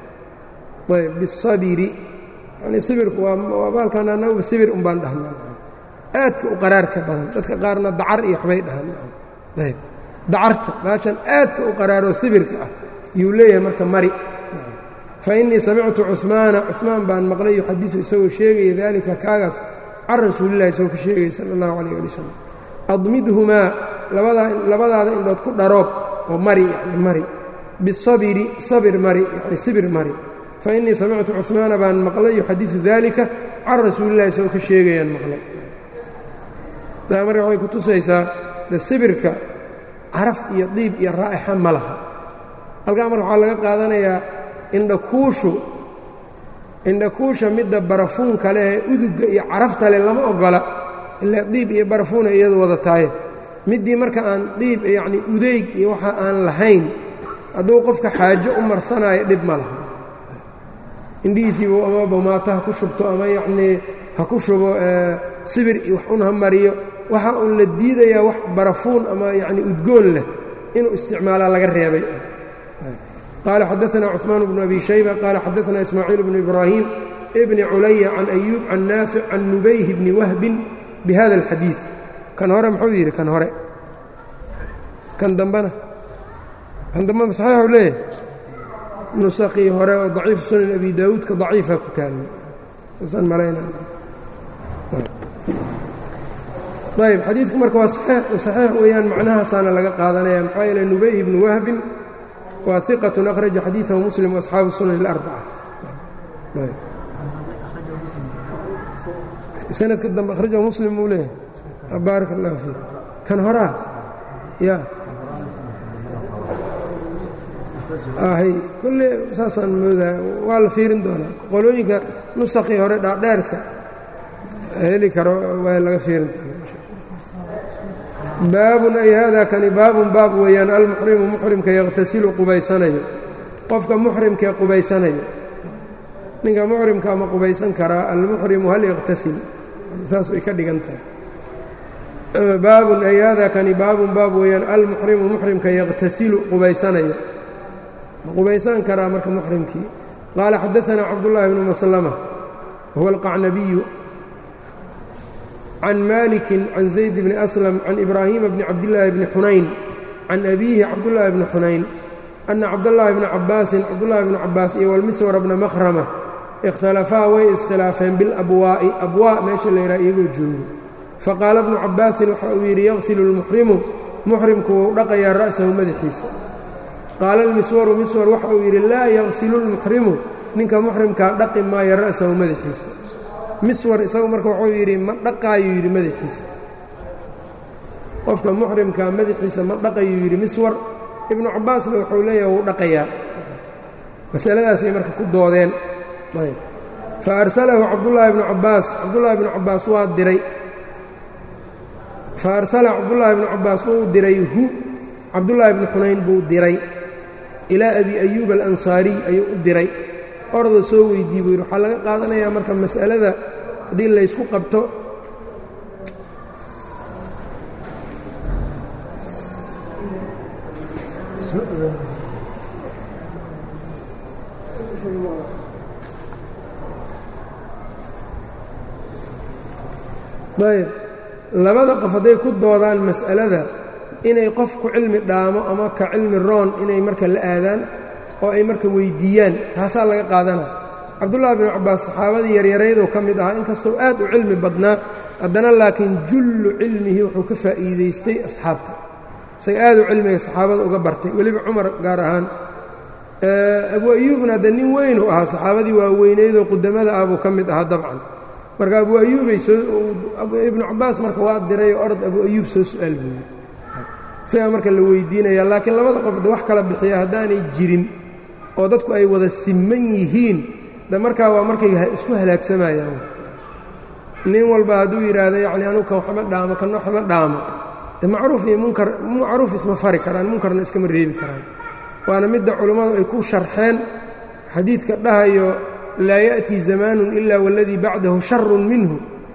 ayb bisabiri yani sibirku waa baalkan anaguba sibir un baan dhahnaa aadka u qaraarka badan dadka qaarna dacar iyo waxbay dhahaan ayb dacarta baashan aadka u qaraaroo sibirka ah yuu leeyahay marka mari fa innii samictu cumaana cumaan baan maqlay yuxadiu isagoo sheegaya daalika kaagaas can rasuulillahi isagoo ka sheegaya sala allahu calayh ali wasalam admidhumaa labadaada indhood ku dharoob oo mari yani mari bisabiri sabir mari yani sibir mari fa innii samictu cumaana baan maqlay yuxadiu daalika can rasuulillahi isagoo ka sheegayaan maqlay taa marka waxay ku tusaysaa de sibirka caraf iyo diib iyo raa'ixa ma laha halkaa marka waxaa laga qaadanayaa indhakuushu indhakuusha midda barafuunka leh ee udugga iyo carafta leh lama oggola ilaa diib iyo barafuuna iyadu wada tahay middii marka aan diib yacnii udeyg iyo waxa aan lahayn hadduu qofka xaajo u marsanaayo dhib ma laha indhihiisiibu ama bamaato ha ku shubto ama yacnii ha ku shubo sibir iyo wax un ha mariyo waxa uun la diidayaa wax barafuun ama yacni udgoon leh inuu isticmaalaa laga reebay qaala xadaanaa cuثmaan bnu abi shayba qaala xadaanaa ismaaciil bnu ibraahim bni culaya can ayuub can naafic can nubayh bni wahbin bihada اlxadiid kan hore muxuu yidhi kan hore kan dambena kan dambena saxiixu leeyahay nusakii hore oo daciif sunan abi daawuudka daciifa ku taalla saasaan malayna ayb xadiidku marka waa saxiix weeyaan macnahaasaana laga qaadanaya maxaa yeele nubay ibnu wahbin waa iqatun akhraja xadiidahu muslim waasxaabu sunan اlarbaca sanadka dambe akhrajahu muslim buu leeyahay baarak اllahu fiik kan horaa ya ahy kolle saasaan moodaa waa la fiirin doonaa qolooyinka nusakii hore dhaadheerka heli karo waa laga fiirin doonaa baabun ay haadaa kani baabun baab weeyaan almuxrimu muxrimka yaqhtasilu qubaysanayo qofka muxrimkee qubaysanayo ninka muxrimka ma qubaysan karaa almuxrimu hal yaqtasil saas ay ka dhigan tahay baabun ay haadaa kani baabun baab weeyaan almuxrimu muxrimka yaqhtasilu qubaysanayo ma qubaysan karaa marka muxrimkii qaala xadaanaa cabdullaahi bnu maslama huwa alqacnabiyu can maliki can zayd bni aslam can ibraahiima bni cabdillaahi bni xunayn can abiihi cabdullaahi bni xunayn anna cabdallaahi bni cabbaasin cabdullaahi bni cabbaas iyo walmiswara bna makhrama ikhtalafaa way iskhilaafeen bilabwaa'i abwaa meesha la yidhaha iyagoo joogo faqaala bnu cabbaasin waxa uu yidhi yaqsilu lmuxrimu muxrimku wuu dhaqayaa ra'sahu madaxiisa qaala almiswaru miswar waxa uu yidhi laa yaqsilu lmuxrimu ninka muxrimkaa dhaqi maayo ra'sahu madaxiisa miswar isagu marka wuxuu yidhi ma dhaqaayuu yidhi madaxiisa qofka muxrimkaa madaxiisa ma dhaqayuu yidhi miswar ibnu cabbaasna wuxuu leeyahay wuu dhaqayaa masaladaasay marka ku doodeen fa arsalahu cabdullaahi bnu cabbaas cabdullaahi bnu cabbaas waa diray fa arsala cabdullaahi bnu cabbaas wuu diray hu cabdullaahi bnu xunayn buu diray ilaa abi ayuub alansaariy ayuu u diray orda soo weydii buu yidhi waxaa laga qaadanayaa marka mas'alada haddii laysku qabto ayb labada qof hadday ku doodaan mas'alada inay qof ku cilmi dhaamo ama ka cilmi roon inay marka la aadaan oo ay marka weyddiiyaan taasaa laga qaadana cabdullaahi binu cabbaas saxaabadii yaryaraydoo ka mid ahaa inkastoo aad u cilmi badnaa haddana laakiin jullu cilmihi wuxuu ka faa'iidaystay asxaabta isaga aad u cilmiga saxaabada uga bartay weliba cumar gaar ahaan abu ayuubna hadde nin weyn u ahaa saxaabadii waaweynaydoo qudamada ah buu ka mid ahaa dabcan marka abu ayuubay ibnu cabbaas marka waa dirayoo orod abu ayuub soo su'aal buuyi isagaa marka la weydiinaya laakiin labada qof de wax kala bixiya haddaanay jirin oo dadku ay wada siman yihiin de markaa waa markay isku halaagsamayaan nin walba hadduu yidhaahdo yacni anugu kan waxma dhaamo kan waxma dhaamo de macruuf iyo munkar macruuf isma fari karaan munkarna iskama reebi karaan waana midda culummadu ay ku sharxeen xadiidka dhahayo laa ya'tii zamaanun ilaa waladii bacdahu sharun minhu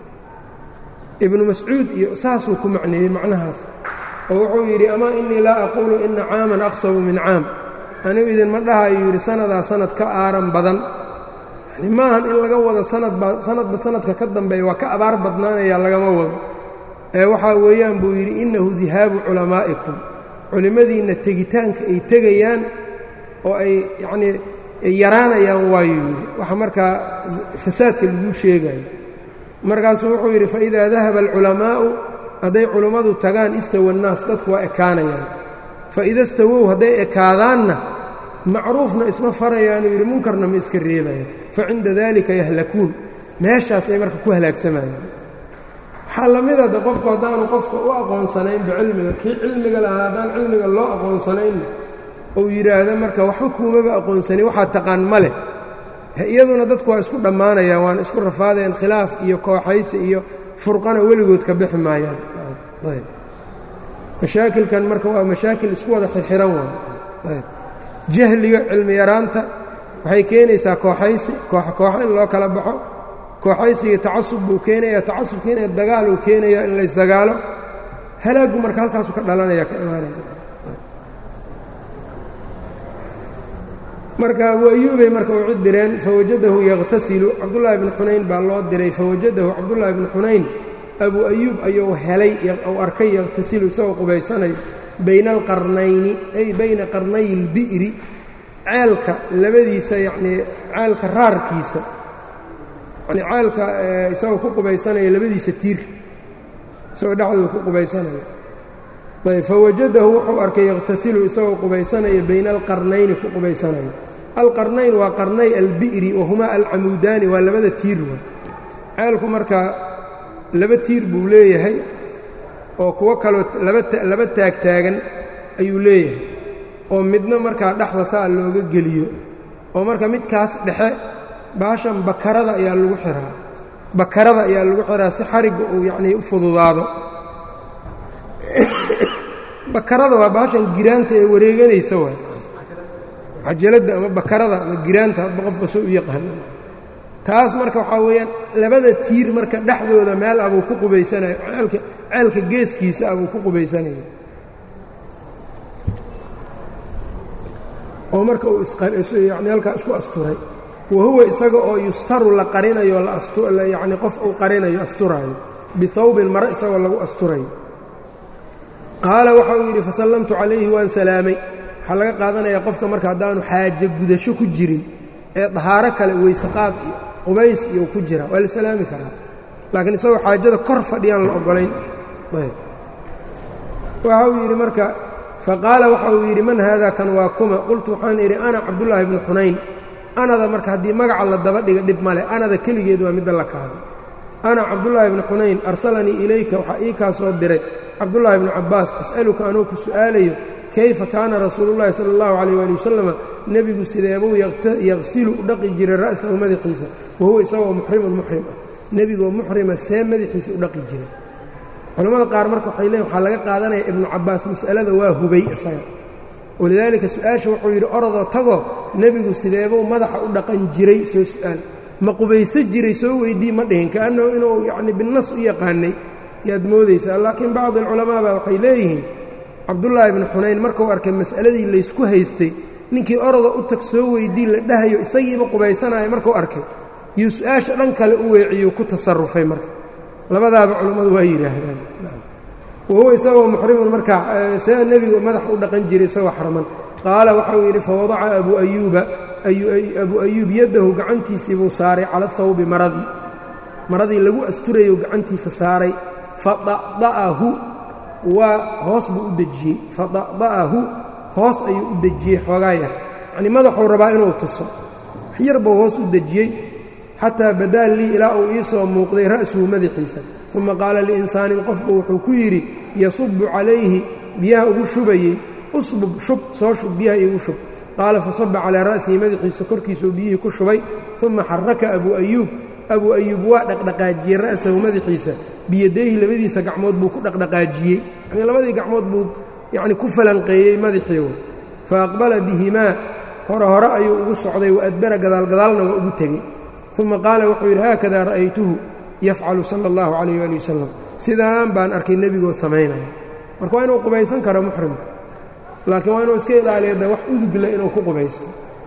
ibnu mascuud iyo saasuu ku macneeyey macnahaas oo wuxuu yidhi amaa innii laa aquulu ina caaman aqsabu min caam anigu idinma dhahayuu yidhi sannadaa sanad ka aaran badan yani maahan in laga wado sanadba sanadba sanadka ka dambeeya waa ka abaar badnaanaya lagama wado ee waxaa weeyaan buu yidhi innahu dihaabu culamaa'ikum culimmadiinna tegitaanka ay tegayaan oo ay yacnii yaraanayaan waayuu yidhi waxa markaa fasaadka laguu sheegayo markaasuu wuxuu yidhi faidaa dahaba alculamaa'u hadday culummadu tagaan istawa annaas dadku waa ekaanayaan faida stawow hadday ekaadaanna macruufna isma farayaanuu yidhi munkarna ma iska reebayaan fa cinda daalika yahlakuun meeshaas ay marka ku halaagsamayaan waxaa la mida de qofku haddaanu qofka u aqoonsanaynba cilmiga kii cilmiga lahaa haddaan cilmiga loo aqoonsanaynna uu yidhaahdo marka waxba kuumaba aqoonsanin waxaa taqaan ma leh iyaduna dadku waa isku dhammaanayaan waana isku rafaadayaan khilaaf iyo kooxaysi iyo furqana weligood ka bixi maayaan mashaakilkan marka waa mashaakil isku wada xirxiran waay jahliga cilmi yaraanta waxay keenaysaa kooxaysi koox kooxo in loo kala baxo kooxaysiga tacasub buu keenaya tacasubkiina dagaal uu keenaya in la ysdagaalo halaaggu marka halkaasu ka dhalanaya ka imaanaya marka abu ayuubay marka u cid direen fawajadahu yakhtasilu cabdullaahi bni xunayn baa loo diray fawajadahu cabdullaahi bni xunayn abu ayuub ayuu helay uu arkay yakhtasilu isagoo qubaysanayo bayna alqarnayni ay bayna qarnay ilbi'ri ceelka labadiisa yacnii ceelka raarkiisa yanii ceelka isagoo ku qubaysanaya labadiisa tiir isagoo dhexdooda ku qubaysanaya ayb fawajadahu wuxuu arkay yakhtasilu isagoo qubaysanaya bayna alqarnayni ku qubaysanayo alqarnayn waa qarnay albi'ri wahumaa alcamuudaani waa labada tiir wa ceelku markaa laba tiir buu leeyahay oo kuwo kaloo laba taagtaagan ayuu leeyahay oo midna markaa dhexda saa looga geliyo oo marka midkaas dhexe baashan bakarada ayaa lagu xiraa bakarada ayaa lagu xiraa si xarigga uu yacnii u fududaado bakarada waa baashan giraanta ee wareeganaysa waay cajaladda ama bakarada ama giraanta hadba qofka soo u yaqaana taas marka waxaa weeyaan labada tiir marka dhexdooda meel abuu ku qubaysanayo ceelka ceelka geeskiisa abuu ku qubaysanaya oo marka uu yani halkaa isku asturay wa huwa isaga oo yustaru la qarinayo yacni qof uu qarinayo asturaayo bihawbin mare isagoo lagu asturayo qaala waxa uu yidhi fasallamtu calayhi waan salaamay waxaa laga qaadanayaa qofka marka haddaanu xaaje gudasho ku jirin ee dahaaro kale weysaqaad iyo qubays iyo ku jira waa la salaami karaa laakiin isagoo xaajada kor fadhiyaan la oggolayn waxa uu yidhi marka faqaala waxa uu yidhi man haada kan waa kuma qultu waxaan idhi ana cabdullaahi bnu xunayn anada marka haddii magaca la daba dhiga dhib male anada keligeed waa midda la kaaday ana cabdullaahi bnu xunayn arsalanii ilayka waxaa ii kaa soo diray cabdullaahi bnu cabbaas as'aluka anuu ku su'aalayo kayfa kaana rasuulullahi sala allahu calayh waali wasalama nebigu sideebuu yaqsilu u dhaqi jiray ra'sahu madaxiisa wahuwa isagoo muxrimun muxrim ah nebigoo muxrima see madaxiisa u dhaqi jiray culamada qaar marka waxay leeyiin waxaa laga qaadanaya ibnu cabbaas mas'alada waa hubay isaga walidaalika su-aasha wuxuu yidhi orodoo tagoo nebigu sideebuu madaxa u dhaqan jiray soo su'aal ma qubayso jiray soo weydii ma dhihin kaannahu inuu yacni binnas u yaqaanay yaad moodaysaa laakiin bacdi alculamaa baa waxay leeyihiin cabdullaahi bnu xunayn markuu arkay mas'aladii laysku haystay ninkii oroda u tag soo weydii la dhahayo isagiiba qubaysanaya markuu arkay yuu su-aasha dhan kale u weeciyuu ku tasarufay marka labadaaba culammadu waa yidhaahdaan wahuwa isagoo muxrimun markaa see nebigu madax u dhaqan jiray isagoo xarman qaala waxauu yidhi fawadaca abuu ayuuba abuu ayuub yaddahu gacantiisii buu saaray cala hawbi maradii maradii lagu asturayo gacantiisa saaray fada'da'ahu waa hoos buu u dejiyey fada'da'ahu hoos ayuu u dejiyey xoogaa yar yacnii madaxuu rabaa inuu tuso wax yar buu hoos u dejiyey xataa badaa lii ilaa uu ii soo muuqday ra'suhu madaxiisa uma qaala liinsaanin qofku wuxuu ku yidhi yasubu calayhi biyaha ugu shubayey usbub shub soo shub biyaha iigu shub qaala fasaba calaa ra'sihi madaxiisa korkiisuu biyihii ku shubay uma xaraka abuu ayuub abuu ayuub waa dhaqdhaqaajiyey ra'sahu madaxiisa biyadayhi labadiisa gacmood buu ku dhaqdhaqaajiyey yanii labadii gacmood buu yacni ku falanqeeyey madaxiigu fa aqbala bihimaa hore hore ayuu ugu socday wa adbara gadaalgadaalna waa ugu tegey uma qaala wuxuu yidhi haakadaa ra'aytuhu yafcalu sala allahu calayh waali wasalam sidaan baan arkay nebigoo samaynaya marka waa inuu qubaysan karo muxrimka laakiin waa inuu iska ilaaliyo de wax udugla inuu ku qubaysto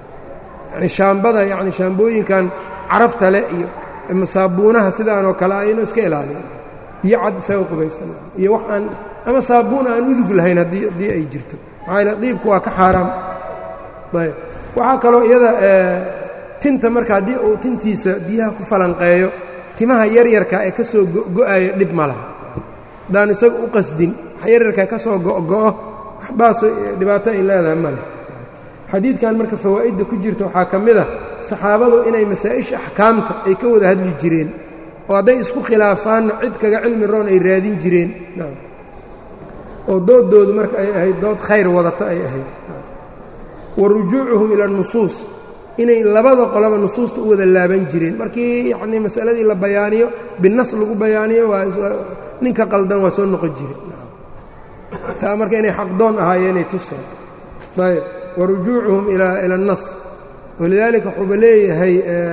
yani shaambada yacni shaambooyinkan carafta leh iyo masaabuunaha sidaanoo kale ah inuu iska ilaaliyo biyo cad isaga qubaysan iyo wax aan ama saabuun aan udug lahayn haddii haddii ay jirto maxaa yaele diibku waa ka xaaraam ayb waxaa kaloo iyada tinta marka haddii uu tintiisa biyaha ku falanqeeyo timaha yaryarka ee ka soo go'ayo dhib ma laha haddaan isaga u qasdin wax yaryarka ka soo go'go'o waxbaas dhibaato ay leedahay ma leh xadiidkan marka fawaa'idda ku jirta waxaa ka mid a saxaabadu inay masaa'isha axkaamta ay ka wada hadli jireen oo hadday isku khilaafaanna cid kaga cilmi roon ay raadin jireen oo doodoodu marka ay ahayd dood khayr wadato ay ahayd wa rujuucuhum ila nusuus inay labada qolaba nusuusta u wada laaban jireen markii yacnii masaladii la bayaaniyo binas lagu bayaaniyo waa ninka qaldan waa soo noqon jire taa marka inay xaqdoon ahaayeenay tuseen ayb wa rujuucuhum ila اnnas walidaalika wuxuuba leeyahay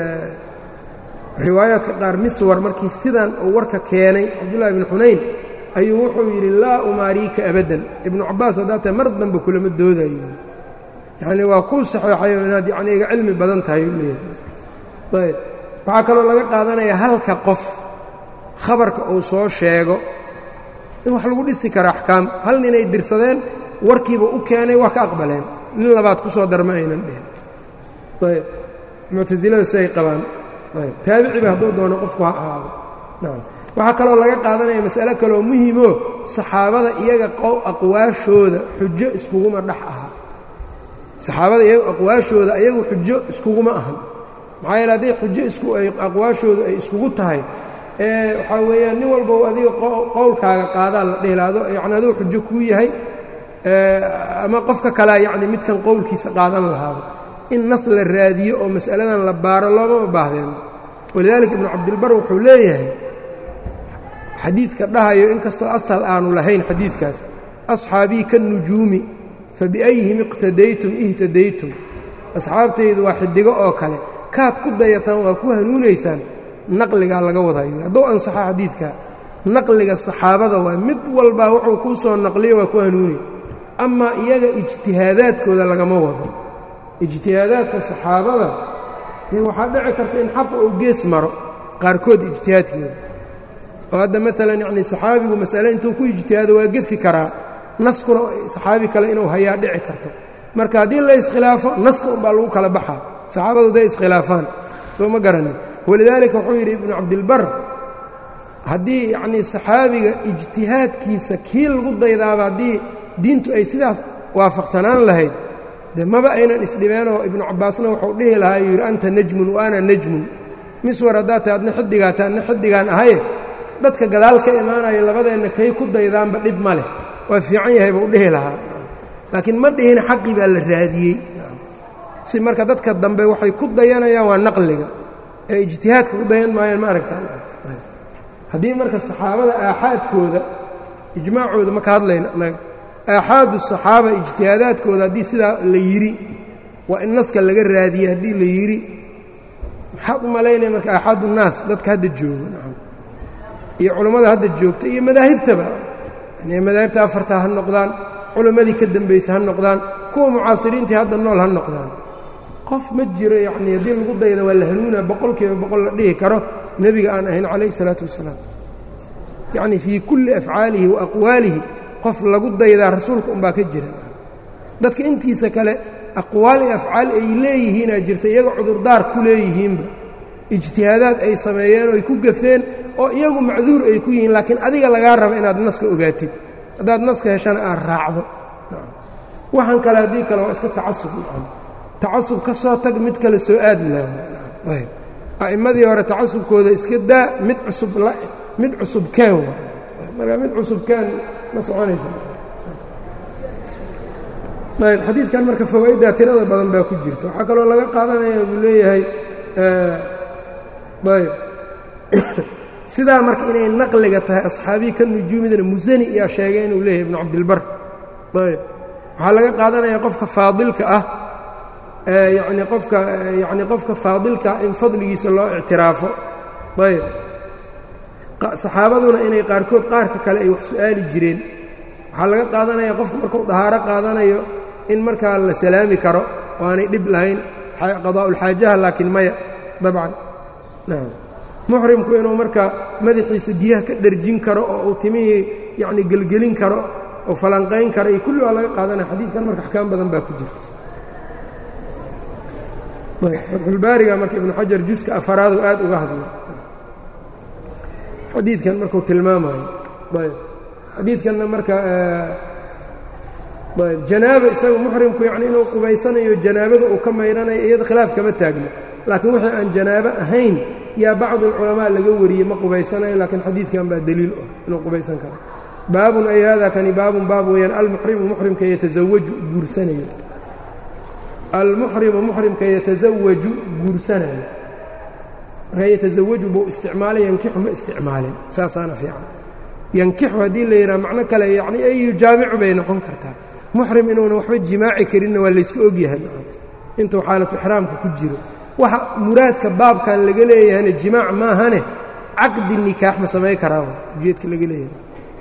riwaayaadka qaar miswar markii sidan uu warka keenay cabdullahi bn xunayn ayuu wuxuu yidhi laa umaariika abadan ibnu cabaas haddaa tahay mar dambe kulama doodayo yacnii waa kuu saxeexayo inaad yani iga cilmi badan tahay u leeyahay ayb waxaa kaloo laga qaadanaya halka qof khabarka uu soo sheego in wax lagu dhisi karo axkaam hal ninay dirsadeen warkiiba u keenay waa ka aqbaleen nin labaad ku soo darma aynan dhihin ayb muctasilada siay qabaan ayb taabiciba hadduu doono qofku ha ahaado nacam waxaa kaloo laga qaadanaya mas'alo kaloo muhimoo saxaabada iyaga aqwaashooda xujo iskuguma dhex aha saxaabada iyaga aqwaashooda ayagu xujo iskuguma ahan maxaa yeele hadday xujo isku ay aqwaashoodu ay iskugu tahay ee waxaa weeyaan nin walba adiga qowlkaaga qaadaa la dhihilaado yacni aduu xujo kuu yahay ama qofka kalea yacni midkan qowlkiisa qaadan lahaado in nas la raadiyo oo mas'aladan la baaro loomama baahdeen walidaalika ibnu cabdilbar wuxuu leeyahay xadiidka dhahayo inkastoo asal aanu lahayn xadiidkaas asxaabii kannujuumi fabiayhim iqtadaytum ihtadaytum asxaabtaydu waa xidigo oo kale kaad ku dayataan waa ku hanuunaysaan naqligaa laga wadayo hadduu ansaxo xadiidka naqliga saxaabada waa mid walbaa wuxuu kuu soo naqliyo waa ku hanuunay amaa iyaga ijtihaadaadkooda lagama wado ijtihaadaadka saxaabada dee waxaa dhici karta in xaqa uu gees maro qaarkood ijtihaadkooda oo hadda maalan yacni saxaabigu mas'ale intuu ku ijtihaado waa gefi karaa naskuna saxaabi kale inuu hayaa dhici karto marka haddii la iskhilaafo naska unbaa lagu kala baxaa saxaabadu day iskhilaafaan soo ma garanin walidaalika wuxuu yidhi ibnu cabdilbar haddii yacnii saxaabiga ijtihaadkiisa kii lagu daydaaba haddii diintu ay sidaas waafaqsanaan lahayd de maba aynan isdhibeenoo ibnu cabbaasna wuxuu dhihi lahaa yuu yidhi anta najmun wa ana najmun miswar haddaa tahay adna xiddigaa ta adna xiddigaan ahaye dadka gadaal ka imaanaya labadeenna kay ku daydaanba dhib ma leh waa fiican yahay buu dhihi lahaa laakiin ma dhihin xaqii baa la raadiyey si marka dadka dambe waxay ku dayanayaan waa naqliga ee ijtihaadka ku dayan maayaan ma aragtaan haddii marka saxaabada aaxaadkooda ijmaacooda ma ka hadlayna aaxaadu saxaaba ijtihaadaadkooda haddii sidaa la yidhi waa in naska laga raadiyey haddii la yidhi maxaad u malaynaya marka aaxaadu naas dadka hadda jooga nacam iyo culammada hadda joogta iyo madaahibtaba yani madaahibta afarta ha noqdaan culammadii ka dembaysa ha noqdaan kuwa mucaasiriintii hadda nool ha noqdaan qof ma jiro yacnii haddii lagu dayda waa la hanuuna boqolkiiba boqol la dhihi karo nebiga aan ahayn calayh isalaatu wasalaam yacnii fii kulli afcaalihi wa aqwaalihi qof lagu daydaa rasuulka unbaa ka jira dadka intiisa kale aqwaal iyo afcaal ay leeyihiinaa jirta iyaga cudurdaar ku leeyihiinba ijtihaadaad ay sameeyeen oo ay ku gafeen oo iyagu macduur ay ku yihiin laakiin adiga lagaa raba inaad naska ogaatid haddaad naska heshana aad raacdo waxaan kale haddii kale waa iska tacasub tacasub ka soo tag mid kale soo aad laayb a'immadii hore tacasubkooda iska daa mid cusub mid cusub kaan waa marka mid cusub kaan ma soconaysa ayb xadiidkan marka fawaaiddaa tirada badan baa ku jirta waxaa kaloo laga qaadanaya buu leeyahay ayb sidaa marka inay naqliga tahay asxaabiyi ka nujuumidana musani iyaa sheegay inuu leeyahay ibnu cabdilbar ayb waxaa laga qaadanaya qofka faadilka ah yacni qofka yacni qofka faadilkaa in fadligiisa loo ictiraafo ayb saxaabaduna inay qaarkood qaarka kale ay wax su'aali jireen waxaa laga qaadanaya qofku markuu dahaaro qaadanayo in markaa la salaami karo oo aanay dhib lahayn qadaa'ulxaajaha laakiin maya dabcan nam muxrimku inuu markaa madaxiisa biyaha ka dherjin karo oo uu timihii yacni gelgelin karo oo falanqayn karo iyo kulli waa laga qaadanaya xadiidkan marka axkaam badan baa ku jirta fatxulbaariga marka ibnu xajar juska afaraadu aad uga hadla xadiidkan markuu tilmaamayo ayb xadiidkanna marka ayb janaaba isaga muxrimku yacni inuu qubaysanayo janaabada uu ka maydhanayo iyada khilaaf kama taagno laakiin wixii aan janaabo ahayn yaa bacdu alculamaa laga wariyey ma qubaysanayo laakiin xadiidkan baa deliil ah inuu qubaysan karo baabun ay hada kani baabun baab weeyaan almuxrimu muxrimka yatasawaju guursanayo almuxrimu muxrimka yatasawaju guursanayo markaa yatasawaju buu isticmaalay yankixu ma isticmaalin saasaana fiican yankixu haddii la yidhaha macno kale yacni ay yujaamicu bay noqon kartaa muxrim inuuna waxba jimaaci karinna waa layska ogyahay intuu xaalatu ixraamka ku jiro waxa muraadka baabkan laga leeyahayna jimaac maahane caqdi nikaax ma samayn karaa ujeedka laga leeyahay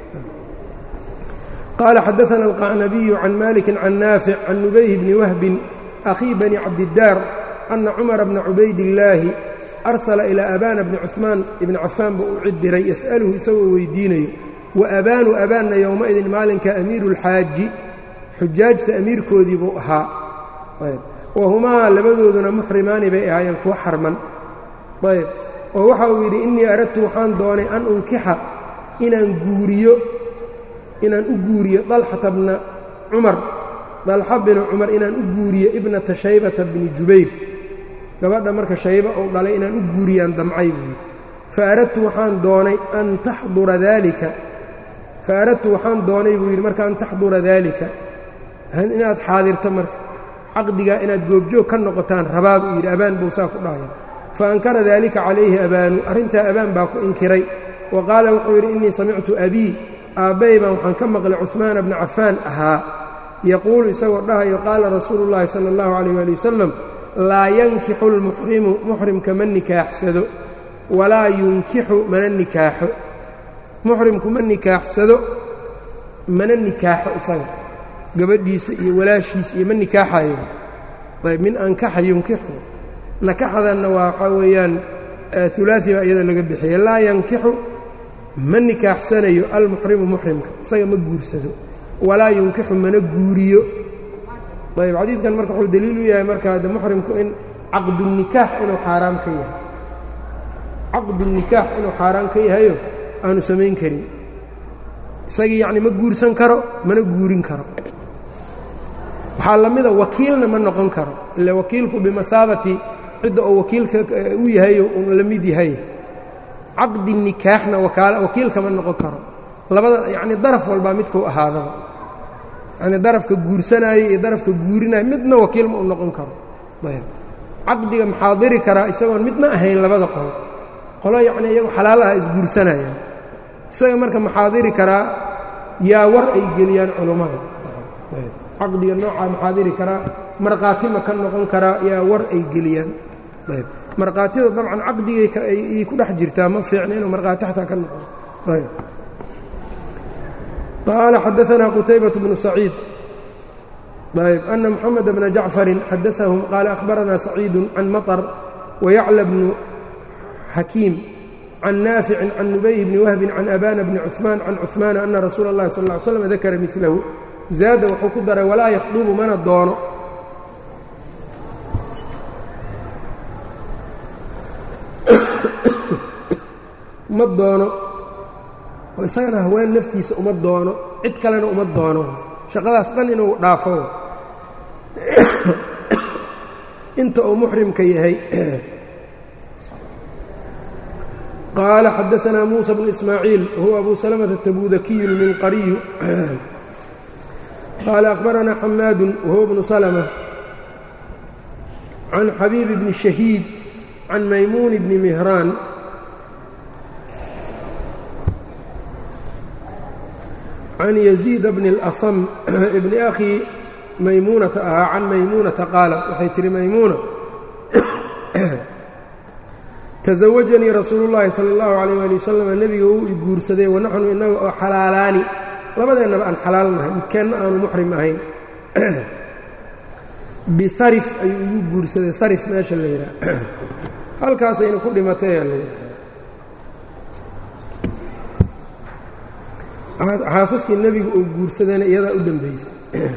qaala xadaثana alqacnabiyu can maliki can naafic can nubayh bni wahbin akhii bani cabdidaar ana cumara bna cubaydillaahi arsala ilaa abaana bni cuثmaan ibni cafaan buu u cid diray yas'aluhu isagoo weydiinayo wa abaanu abaanna yowmaidin maalinka amiiru اlxaaji xujaajta amiirkoodii buu ahaa wahumaa labadooduna muxrimaani bay ahaayeen kuwa xarman ayb oo waxa uu yidhi innii aradtu waxaan doonay an unkixa inaan guuriyo inaan u guuriyo dalxata bna cumar dalxa binu cumar inaan u guuriyo ibnata shaybata bni jubayr gabadha marka shayba uu dhalay inaan u guuriyaan damcay buu yidhi fa aradtu waxaan doonay an taxdura daalika fa aradtu waxaan doonay buu yidhi marka an taxdura daalika inaad xaadirto marka caqdigaa inaad goobjoog ka noqotaan rabaa buu yidhi abaan buu saa ku dhahaya fa ankara daalika calayhi abaanu arrintaa abaan baa ku inkiray wa qaala wuxuu yidhi innii samictu abii aabbay baan waxaan ka maqlay cuhmaana bna cafaan ahaa yaquulu isagoo dhahayo qaala rasuulu llaahi sala allahu calayh waali wasalam laa yankixu lmuxrimu muxrimka ma nikaaxsado walaa yunkixu mana nikaaxo muxrimku ma nikaaxsado mana nikaaxo isaga gabadhiisa iyo walaashiisa iyo ma nikaaxayo ayb min ankaxa yunkixu nakaxdanna waa waxaa weeyaan ulaai baa iyada laga bixiya laa yankixu ma nikaaxsanayo almuxrimu muxrimka isaga ma guursado walaa yunkixu mana guuriyo ayb xadiidkan marka wuxuu deliil u yahay marka de muxrimku in caqdunikaax inuu xaaraam ka yahay caqdunikaax inuu xaaraan ka yahayo aanu samayn karin isagii yacni ma guursan karo mana guurin karo waxaa la mida wakiilna ma noqon karo ila wakiilku bimahaabati cidda oo wakiilka u yahayo un la mid yahay caqdi nikaaxna wakiilka ma noqon karo labada yacni daraf walbaa midkuu ahaadaba yacni darafka guursanaayo iyo darafka guurinaayo midna wakiil ma u noqon karo ayb caqdiga maxaa diri karaa isagoon midna ahayn labada qolo qolo yacni iyagu xalaalaha isguursanayaan isaga marka maxaadiri karaa yaa war ay geliyaan culummada caqdiga noocaa maxaadiri karaa markhaati ma ka noqon karaa yaa war ay geliyaan ayb markhaatida dabcan caqdigay ay ku dhex jirtaa ma fiicna inuu markhaati xataa ka noqon ayb qaala xadaanaa qutaybaة bnu saciid ayb ana moxamed bna jacfarin xadaahum qaala akhbaranaa saciidu can maطr wayacla bnu xakiim can naaficin can nubayh bni wahbin can abana bni cuثmaan can cuثmaana ana rasuula اllahi sal ا ly slam dakara milahu zaada wuxuu ku daray walaa yakhdubu mana doono ma doono oo isagana haween naftiisa uma doono cid kalena uma doono shaqadaas dhan inuu dhaafo inta uu muxrimka yahay qaala xadaanaa muusa bnu ismaaciil wahuwa abu salamata tabudakiyu lminqariyu qaala akhbaranaa xamaadu wahuwa bnu salma can xabiibi bni shahiid can maymuun bni mihraan can yaziid bni اlasam bni akhii maymuunata ahaa can maymuunata qaalat waxay tihi maymuuna tasawajanii rasuulu llaahi sala اllahu calayh ali wasalam nebiga wuu i guursaday wanaxnu innaga oo xalaalaani labadeennaba aan xalaal nahay midkeenna aanu muxrim ahayn bisarif ayuu igu guursaday sarif meesha la yidhaha halkaasayna ku dhimatay aa la yidhaha xaasaskii nebiga uu guursadayna iyadaa u dembaysay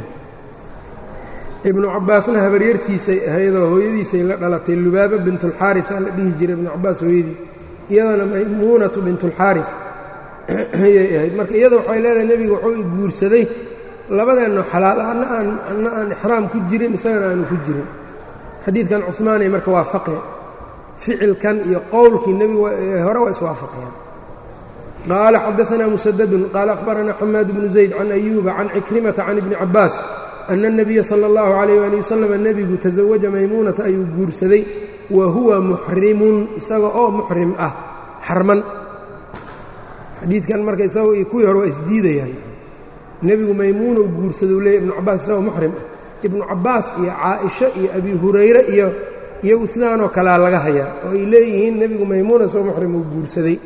ibnu cabbaasna habaryartiisay ahaydoo hooyadiisay la dhalatay lubaaba bintulxaaris aa la dhihi jiray ibnu cabbaas hooyadii iyadana maymuunatu bintulxaaris ayay ahayd marka iyada waxay leedahay nebiga wuxuu i guursaday labadeenno xalaal anna aan anna aan ixraam ku jirin isagana aanu ku jirin xadiidkan cumaanay marka waafaqe ficilkan iyo qowlkii nebigu hore waa iswaafaqayaan qaala xadaanaa musadadun qaala akhbaranaa xamaad bnu zayd can ayuuba can cikrimata can ibni cabbaas ana الnabiya salى اllahu عalayh ali wasalam nebigu tasawaja maymuunata ayuu guursaday wa huwa muxrimun isaga oo muxrim ah xarman xadiidkan marka isagoo iyo kuwii hore waa isdiidayaan nebigu maymuunou guursadou leeyay ibnu cabbaas isagoo muxrim ah ibnu cabbaas iyo caaisha iyo abi hurayre iyo iyagu sidaanoo kalea laga hayaa oo ay leeyihiin nebigu maymuuna isagoo muxrim uu guursaday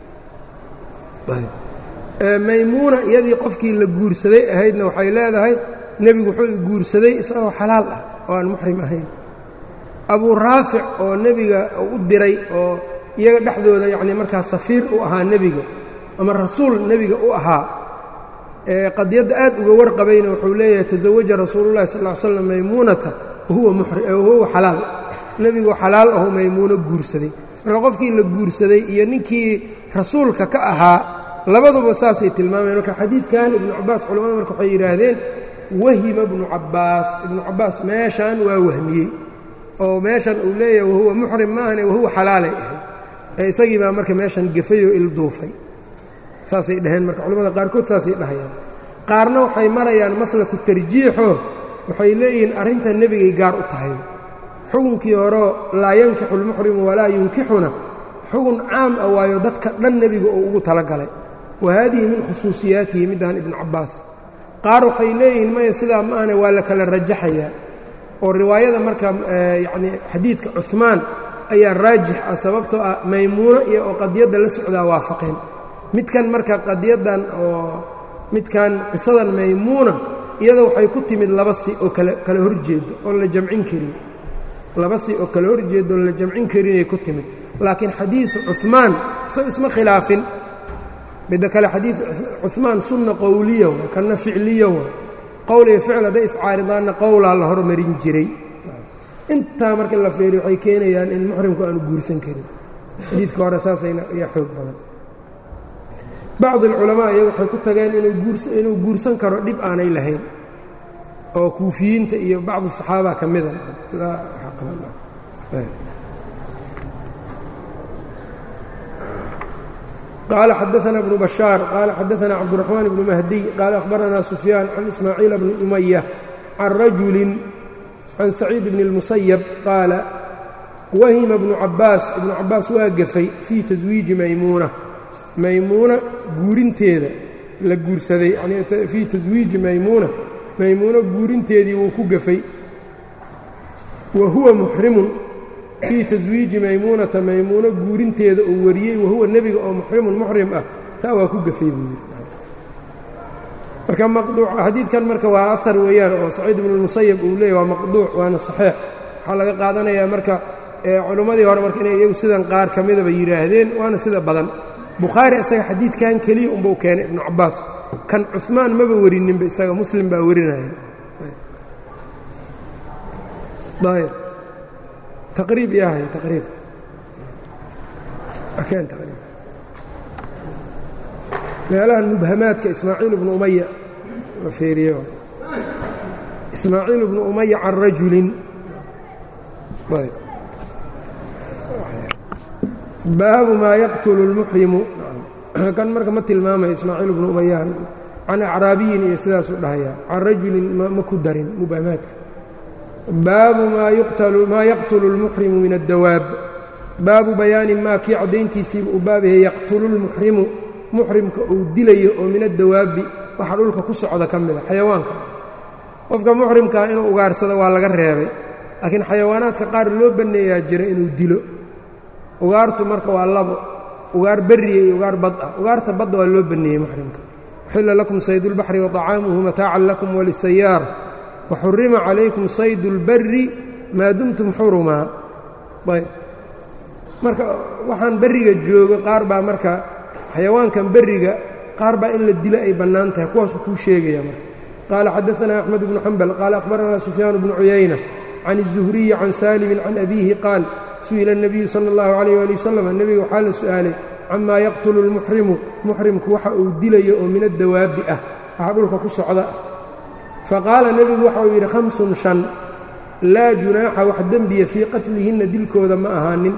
maymuuna iyadii qofkii la guursaday ahaydna waxay leedahay nebigu wuxuu guursaday isagoo xalaal ah oo aan muxrim ahayn abuu raafic oo nebiga u diray oo iyaga dhexdooda yacnii markaa safiir u ahaa nebiga ama rasuul nebiga u ahaa ee qadiyadda aad uga warqabayna wuxuu leeyahay tasawaja rasuulullahi sal ll slam maymuunata wahuwa xalaal nebigu xalaal ahu maymuuno guursaday marka qofkii la guursaday iyo ninkii rasuulka ka ahaa labaduba saasay tilmaameen marka xadiidkan ibnu cabbaas culamada marka waxay yidhaahdeen wahima ibnu cabbaas ibnu cabbaas meeshan waa wahmiyey oo meeshan uu leeyahay wahuwa muxrim maahane wahuwa xalaalay ahay ee isagii baa marka meeshan gefay oo ilduufay saasay dhaheen marka culamada qaarkood saasay dhahayaan qaarna waxay marayaan maslaku tarjiixo waxay leeyihiin arrinta nebigay gaar u tahay xukunkii horeo laa yankixu lmuxrimu walaa yunkixuna xugun caam ah waayo dadka dhan nebiga uu ugu talagalay wa haadihi min khusuusiyaatihi middan ibnu cabbaas qaar waxay leeyihiin maya sidaa ma ahne waa la kala rajaxayaa oo riwaayada marka yacnii xadiidka cuhmaan ayaa raajix ah sababtoo ah maymuuno iyo oo qadiyadda la socdaa waafaqeen midkan marka qadiyaddan oo midkan qisadan maymuuna iyada waxay ku timid laba si oo kala kala horjeedo oon la jamcin karin laba si oo kala horjeedo oon la jamcin karinay ku timid laakiin xadiidu cuhmaan isago isma khilaafin midda kale xadiid cuhmaan sunna qowliya waa kanna ficliya waa qowl iyo ficil hadday iscaaridaanna qowlaa la hormarin jiray intaa marka la feeriyo waxay keenayaan in muxrimku aanu guursan karin xadiidka hore saasayna ayaa xoog badan bacd alculamaa iyagu waxay ku tageen inuu guursan karo dhib aanay lahayn oo kuufiyiinta iyo bacdu saxaaba ka mida sidaa qaala xadaana bnu bashaar qaala xadaana cabduraxmaan bnu mahdiy qaala akhbaranaa sufyaan can ismaaciila bni umaya can rajulin can saciid bni اlmusayab qaala wahima bnu cabbaas ibnu cabbaas waa gafay fii taswiiji maymuuna maymuuna guurinteeda la guursaday yani fii taswiiji maymuuna maymuuno guurinteedii wuu ku gafay wa huwa muxrimun fii taswiiji maymuunata maymuuno guurinteeda uu wariyey wahuwa nebiga oo muxrimun muxrim ah taa waa ku gafay buu yidhi marka maqduuc xadiidkan marka waa ahar weeyaan oo saciid ibnumusayab uu leeyay waa maqduuc waana saxiix waxaa laga qaadanayaa marka culimmadii hore marka inay iyagu sidan qaar ka midaba yidhaahdeen waana sida badan bukhaari isaga xadiidkan keliya unbau keenay ibnu cabbaas kan cumaan maba werininba isaga muslim baa werinaya ayb taqriib yahay taqriib keen taqriib meelahan mubhamaadka ismaaciil ibnu umaya la feeriyo ismaaciil ibnu umaya can rajulin ayb baabu maa yaqtulu اlmuxrimu kan marka ma tilmaamayo ismaaciil bnu umayaan can acraabiyin iyo sidaasuu dhahayaa can rajulin ma ku darin mubhamaadka baabu maa yaqtulu اlmuxrimu min addawaab baabu bayaani maa kii caddayntiisiiba uu baab yahay yaqtulu lmuxrimu muxrimka uu dilayo oo min addawaabi waxa dhulka ku socda ka mida xayawaanka qofka muxrimkaa inuu ugaarsado waa laga reebay laakiin xayawaanaadka qaar loo banneeyaa jira inuu dilo ugaartu marka waa labo ugaar berriya iyo ugaar bad ah ugaarta badda waa loo banneeyey muxrimka uxilla lakum saydulbaxri waطacaamuhu mataacan lakum walisayaara waxurima calaykum saydu اlbari maa dumtum xurumaa ayb marka waxaan berriga joogo qaar baa marka xayawaankan berriga qaar baa in la dilo ay bannaan tahay kuwaasuu kuu sheegaya marka qaala xadaanaa axmed bnu xambal qaala akhbaranaa sufyaan bnu cuyayna can الzuhriyi can saalimin can abiihi qaal su'ila الnabiyu salى اllahu عalayh ali wasalam nebiga waxaa la su'aalay camaa yaqtulu اlmuxrimu muxrimku waxa uu dilayo oo min addawaabi ah waxa dhulka ku socda faqaala nebigu waxa uu yidhi hamsun shan laa junaaxa wax dembiya fii qatlihinna dilkooda ma ahaanin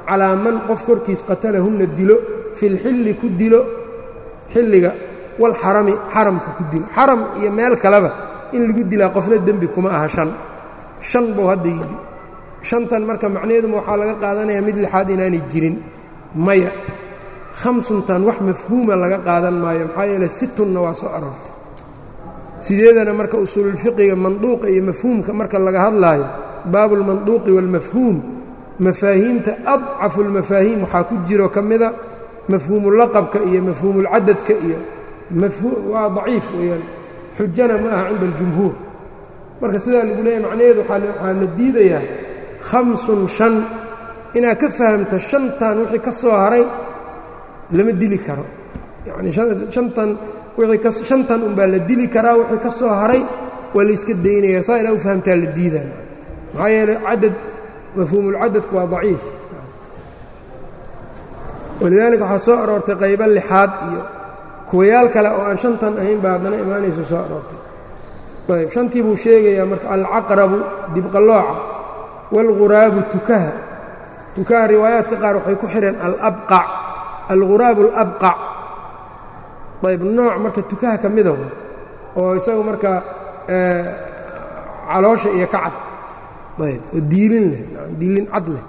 calaa man qof korkiis qatalahunna dilo fi lxilli ku dilo xilliga walxarami xaramka ku dilo xaram iyo meel kaleba in lagu dilaa qofna dembi kuma aha shan shan buu hadda yidhi shantan marka macnaheeduma waxaa laga qaadanayaa mid lixaad inaanay jirin maya khamsuntan wax mafhuuma laga qaadan maayo maxaa yeele situnna waa soo aroortay sideedana marka usuululfiqiga manduuqa iyo mafhuumka marka laga hadlaayo baabu اlmanduuqi wاlmafhuum mafaahiimta adcafu اlmafaahiim waxaa ku jiro ka mida mafhuumulaqabka iyo mafhuumulcadadka iyo waa daciif weeyaan xujana ma aha cinda اljumhuur marka sidaa lagu leeyahy macnaheedu waxaa la diidayaa khamsun shan inaad ka fahamto shantan wixii ka soo haray lama dili karo yacni shantan wixii ka shantan unbaa la dili karaa wixii ka soo haray waa la iska daynaya saa inaa u fahamtaa la diidaan maxaa yeeley cadad mafhuumulcadadku waa daciif walidaalika waxaa soo aroortay qaybo lixaad iyo kuwayaal kale oo aan shantan ahayn baa haddana imaanayso soo aroortay ayb shantii buu sheegayaa marka alcaqrabu dibqallooca waalghuraabu tukaha tukaha riwaayaadka qaar waxay ku xidheen alabqac alghuraabu alabqac ayb nooc marka tukaha ka mida oo isagu marka caloosha iyo ka cad ayb oo diilin leh diilin cad leh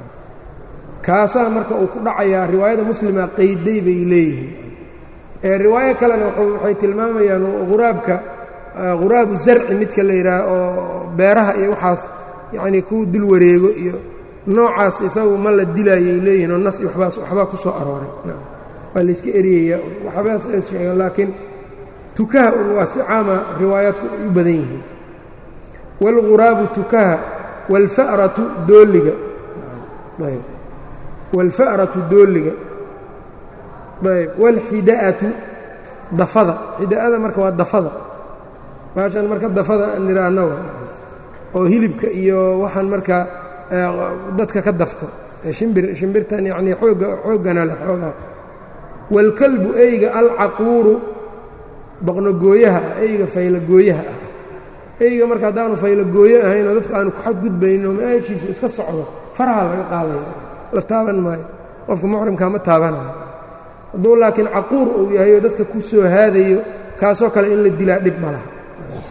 kaasaa marka uu ku dhacayaa riwaayada muslima qayday bay leeyihiin ee riwaayo kalena waxay tilmaamayaan huraabka huraabu zarci midka la yidhaah oo beeraha iyo waxaas yacnii ku dul wareego iyo noocaas isagu ma la dilaayay leeyihin oo nas iyo wabaas waxbaa ku soo arooray waa layska eryayaa waxbaas ay sheegeen laakiin tukaha un waa si caama riwaayaadku ay u badan yihiin wاlghuraabu tukaha wاlfa'ratu dooliga ayb wاlfa'ratu dooliga ayb wاlxida'atu dafada xida'ada marka waa dafada baashan marka dafada aan nidhaahno oo hilibka iyo waxaan markaa dadka ka dafto shimbir shimbirtan yacnii xoogga xooggana leh xoogaa waalkalbu eyga alcaquuru baqnogooyaha ah eyga faylagooyaha ah eyga marka haddaanu faylagooyo ahayn oo dadku aanu ku xadgudbayno meeshiisa iska socdo faraha laga qaadaya la taaban maayo qofka muxrimkaa ma taabanayo hadduu laakiin caquur uu yahay oo dadka ku soo haadayo kaasoo kale in la dilaa dhib ma laha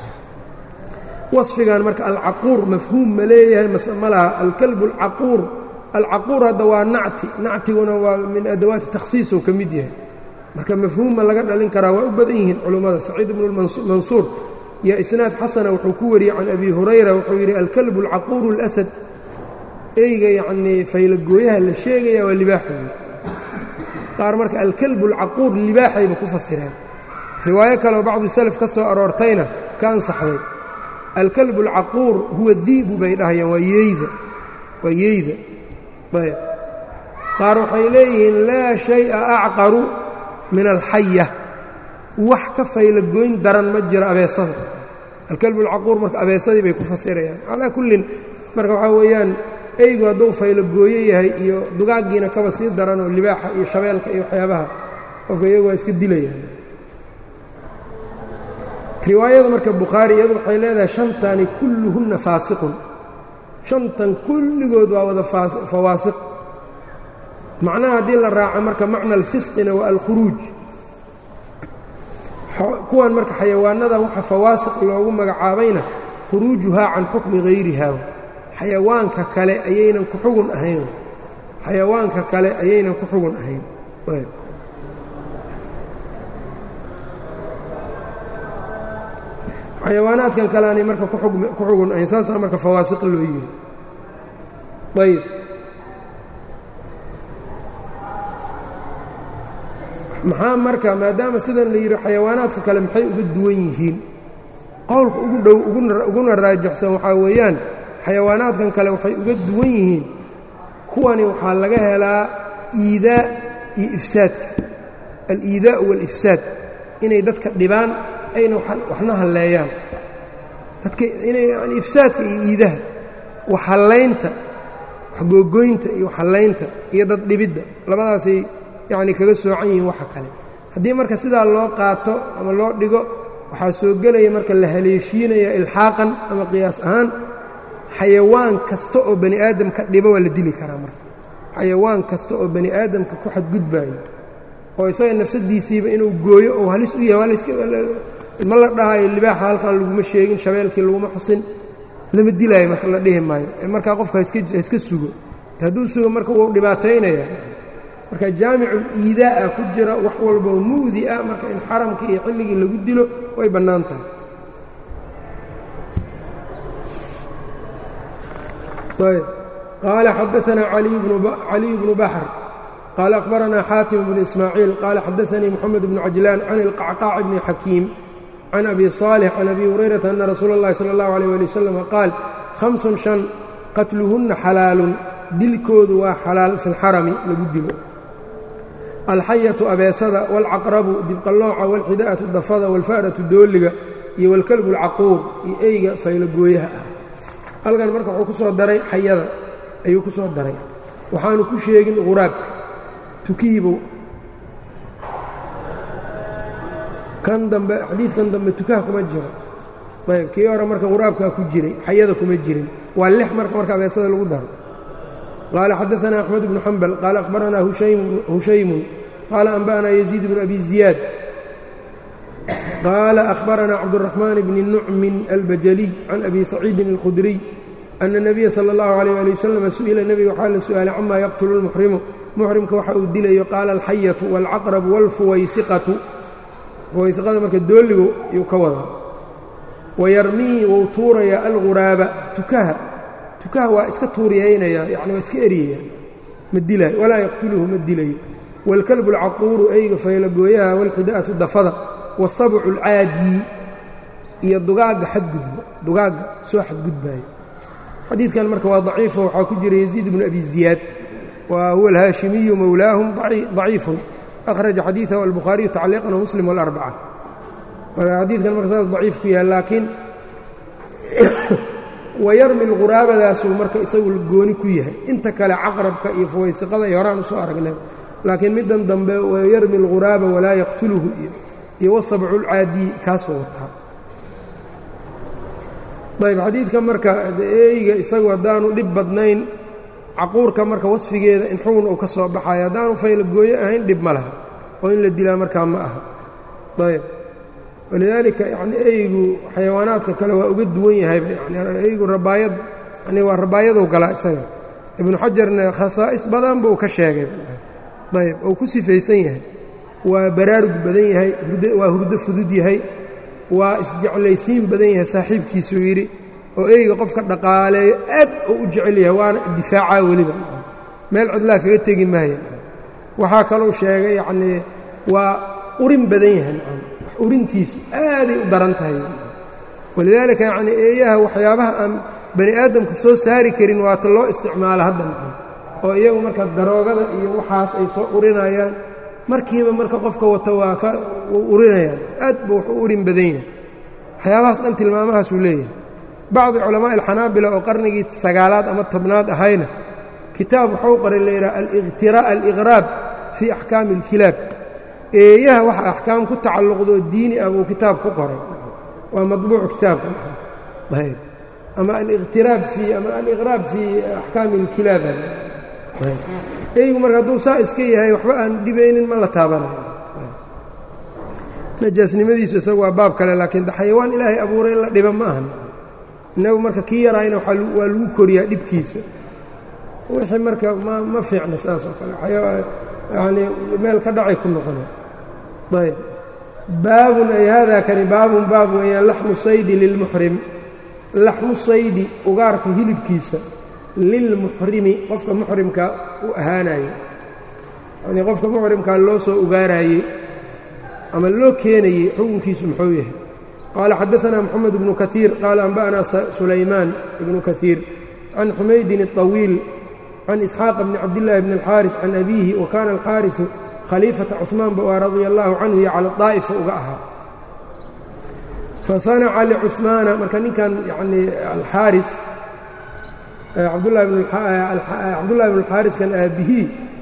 waصfigan marka alcaquur mafhuum ma leeyahay mase ma laha alkalbu alcaquur alcaquur hadda waa nacti nactiguna waa min adawaati takhsiisuu ka mid yahay marka mafhuumma laga dhalin karaa waa u badan yihiin culummada saciid ibnu mansuur iyo isnaad xasana wuxuu ku wariyey can abi hurayra wuxuu yidhi alkalbu alcaquuru اlasad eyga yacnii faylagooyaha la sheegaya waa libaaxooda qaar marka alkalbu alcaquur libaaxayba ku fasireen riwaayo kaleoo bacdi salaf ka soo aroortayna ka ansaxday alkalbu alcaquur huwa di'bu bay dhahayaan waa yeyda waa yeyda ayb qaar waxay leeyihiin laa shay'a acqaru min alxaya wax ka faylagoyn daran ma jiro abeesada alkalbu alcaquur marka abeesadii bay ku fasirayaan calaa kullin marka waxaa weeyaan eygu hadduu faylagooyo yahay iyo dugaaggiina kaba sii daran oo libaaxa iyo shabeelka iyo waxyaabaha qofka iyagu waa iska dilayaan riwaayada marka bukhaari iyadu waxay leedahay shantani kulluhunna faasiqun shantan kulligood waa wada fawaasiq macnaha haddii la raaco marka macna alfisqina waa alkhuruuj kuwan marka xayawaanadan waxa fawaasiq loogu magacaabayna khuruujuhaa can xukmi hayriha xayawaanka kale ayaynan ku xugun ahayn xayawaanka kale ayaynan ku xugun ahayn xayawaanaadkan kale aanay marka ku xugun ahayn saasaa marka fawaasiq loo yiri ayb maxaa marka maadaama sidan la yidhi xayawaanaadka kale maxay uga duwan yihiin qowlka ugu dhow uguna raajixsan waxaa weeyaan xayawaanaadkan kale waxay uga duwan yihiin kuwani waxaa laga helaa iidaa iyo ifsaadka aliidaa'u waalifsaad inay dadka dhibaan ayna waxna halleeyaan dadka inay yani ifsaadka iyo iidaha waxhallaynta waxgoogoynta iyo waxhallaynta iyo dad dhibidda labadaasay yacni kaga soocan yihiin waxa kale haddii marka sidaa loo qaato ama loo dhigo waxaa soo gelaya marka la haleeshiinaya ilxaaqan ama qiyaas ahaan xayawaan kasta oo bani aadam ka dhiba waa la dili karaa marka xayawaan kasta oo bani aadamka ku xadgudbaayo oo isaga nafsadiisiiba inuu gooyo oo halis u yahay ma la dhahayo libaaxa halkan laguma sheegin shabeelkii laguma xusin lama dilaayo marka la dhihi maayo markaa qofka haiska sugo hadduu sugo marka wuu dhibaataynaya marka jaamicul iidaa'a ku jira wax walboo mu'di ah marka in xaramka iyo xilligii lagu dilo way bannaan tahay qaala xadaanaa caliy bnu baxr qaala akhbaranaa xaatim bnu ismaaciil qaala xadaanii moxamed bnu cajlaan can ilqacqaac bni xakiim can abi صaalix can abi hurayrata ana rasuula اllahi salى اllahu alيyh ali wasalam qaal hamsun shan qatluhunna xalaalun dilkoodu waa xalaal fi lxarami lagu dilo alxayatu abeesada wاlcaqrabu dibqallooca wاlxida'atu dafada wاlfa'ratu dooliga iyo wاlkalbu اlcaquur iyo eyga faylogooyaha ah halkan marka wuxuu ku soo daray xayada ayuu ku soo daray waxaanu ku sheegin quraabka tukihiibow kan dambe xadiidkan dambe tukaha kuma jiro ayb kii hore marka quraabkaa ku jiray xayada kuma jirin waa lix marka marka abeesada lagu daro qaala xadaanaa axmed bnu xambal qaala akhbaranaa hushaymun qaala anba'anaa yaziid bnu abi ziyaad qaala akhbaranaa cabduraxmaan bni nucmin albajaliy can abi saciidin اlkhudriy ana الnabiya salى اllahu عalيyh ali wasalam su'ila nebiga waxaa la su'aalay camaa yaqtulu اlmuxrimu muxrimka waxa uu dilayo qaala alxayatu wاlcaqrabu wاlfuwaysiqatu fuwaysiqada marka dooligu yuu ka wadaa wayarmii wuu tuurayaa alguraaba tukaha tukaha waa iska tuuriyaynayaa yani waa iska eryaya ma dilaayo walaa yaqtuluhu ma dilayo wاlkalbu اlcaquuru eyga faylagooyaha wاlxida'atu dafada wاsabcu اlcaadii iyo dugaagga xadgudba dugaagga soo xadgudbaayo xadiidkan marka waa daciifo waxaa ku jira yaziid bnu abi ziyaad wa huwa alhaashimiyu mowlaahum daciifun akhraja xadiidahu albukhaariyu tacliiqan wmuslim wاlarbaca marka xadiidkan marka saas daciif ku yahay laakiin wayarmi lquraabadaasuu marka isagu gooni ku yahay inta kale caqrabka iyo fuwaysiqada iyo horaan usoo aragnay laakiin middan dambe wayarmi lquraaba walaa yaqtuluhu iyo iyo wasabcu lcaadii kaasoo wataa ayb xadiidka marka eyga isagu haddaanu dhib badnayn caquurka marka wasfigeeda in xugun uu ka soo baxayo haddaanu faylagooyo ahayn dhib ma laha oo in la dilaa markaa ma aha ayb walidaalika yani eygu xayawaanaadka kale waa uga duwan yahayba yani eygu rabaayad yani waa rabaayaduu galaa isaga ibnu xajarna khasaa'is badan buu ka sheegay ayb ou ku sifaysan yahay waa baraarug badan yahay waa hurdo fudud yahay waa isjeclaysiin badan yahay saaxiibkiisuu yidhi oo eyga qofka dhaqaaleeyo aad uu u jecel yahay waana difaacaa weliba meel cidlaa kaga tegi maaya waxaa kalou sheegay yacnii waa urin badan yahay urintiisu aaday u daran tahay walidaalika yacnii eeyaha waxyaabaha aan bani aadamku soo saari karin waata loo isticmaalo hadda macam oo iyagu marka daroogada iyo waxaas ay soo urinayaan markiiba marka qofka wata waa ka urinayaan aad buu wax u urin badan yahay waxyaabahaas dhan tilmaamahaasuu leeyahay bacdi culamaaءi alxanaabila oo qarnigii sagaalaad ama tobnaad ahayna kitaab waxuu qoray layidhaha aliqraab fii axkaami اlkilaab eeyaha waxa axkaam ku tacalluqdoo diini ah buu kitaab ku qoray waa maطbuuc kitaabka ayb ama aliqtiraab fii ama aliqraab fii axkaami اlkilaab eygu marka hadduu saa iska yahay waxba aan dhibaynin ma la taabanayo najaasnimadiisu isagu waa baab kale laakiin de xayawaan ilaahay abuuray in la dhiba ma ahan innagu marka kii yaraayna waa lagu koriyaa dhibkiisa wixii marka ma ma fiicna saas oo kale yanii meel ka dhacay ku noqona ayb baabun ay haadaa kani baabun baab weeyaan laxmu saydi lilmuxrim laxmu saydi ugaarka hilibkiisa lilmuxrimi qofka muxrimka u ahaanaye yanii qofka muxrimkaa loo soo ugaaraayey ama loo keenayey xukunkiisu muxuu yahay qaala xadaثna mxamed bnu kaثiir qaala anba'na sulaymaan ibnu kaثiir can xumaydin الطawiil can isxaaq bni cabdillaahi bni اlxaariث can abiihi wa kaana alxaariثu khaliifata cuثmaan ba waa radia allahu canhu iyo cala daa'ifa uga ahaa fasanaca licuثmaana marka ninkan yani alxaariث cabdullahi bn اlxaariثkan aabihii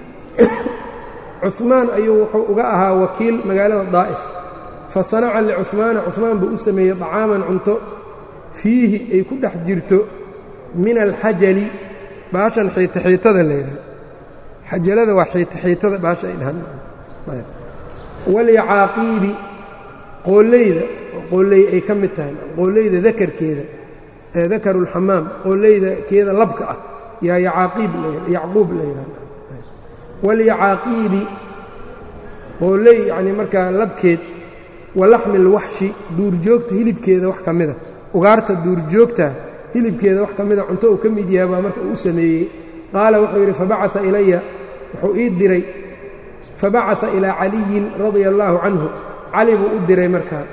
cuثmaan ayuu wuxuu uga ahaa wakiil magaalada daa'if fasanaca licuثmaana cuثmaan buu u sameeyey طacaaman cunto fiihi ay ku dhex jirto min alxajali baashan xiita xiitada leedahay xajalada waa xiitaxiitada baasha ay dhahaan walyacaaqiibi qooleyda qooley ay ka mid tahay qooleyda dakarkeeda ee dakarulxamaam qooleyda keeda labka ah yaa yacaaqiib yacquub la yidhahda walyacaaqiibi qooley yacni markaa labkeed walaxmi lwaxshi duurjoogta hilibkeeda wax ka mida ugaarta duurjoogta hilibkeeda wax ka mida cunto uu ka mid yahay baa marka uu u sameeyey qaala wuxuu yidhi fabacaa ilaya wuxuu ii diray fabacaa ilaa caliyin radia allaahu canhu cali buu u diray markaa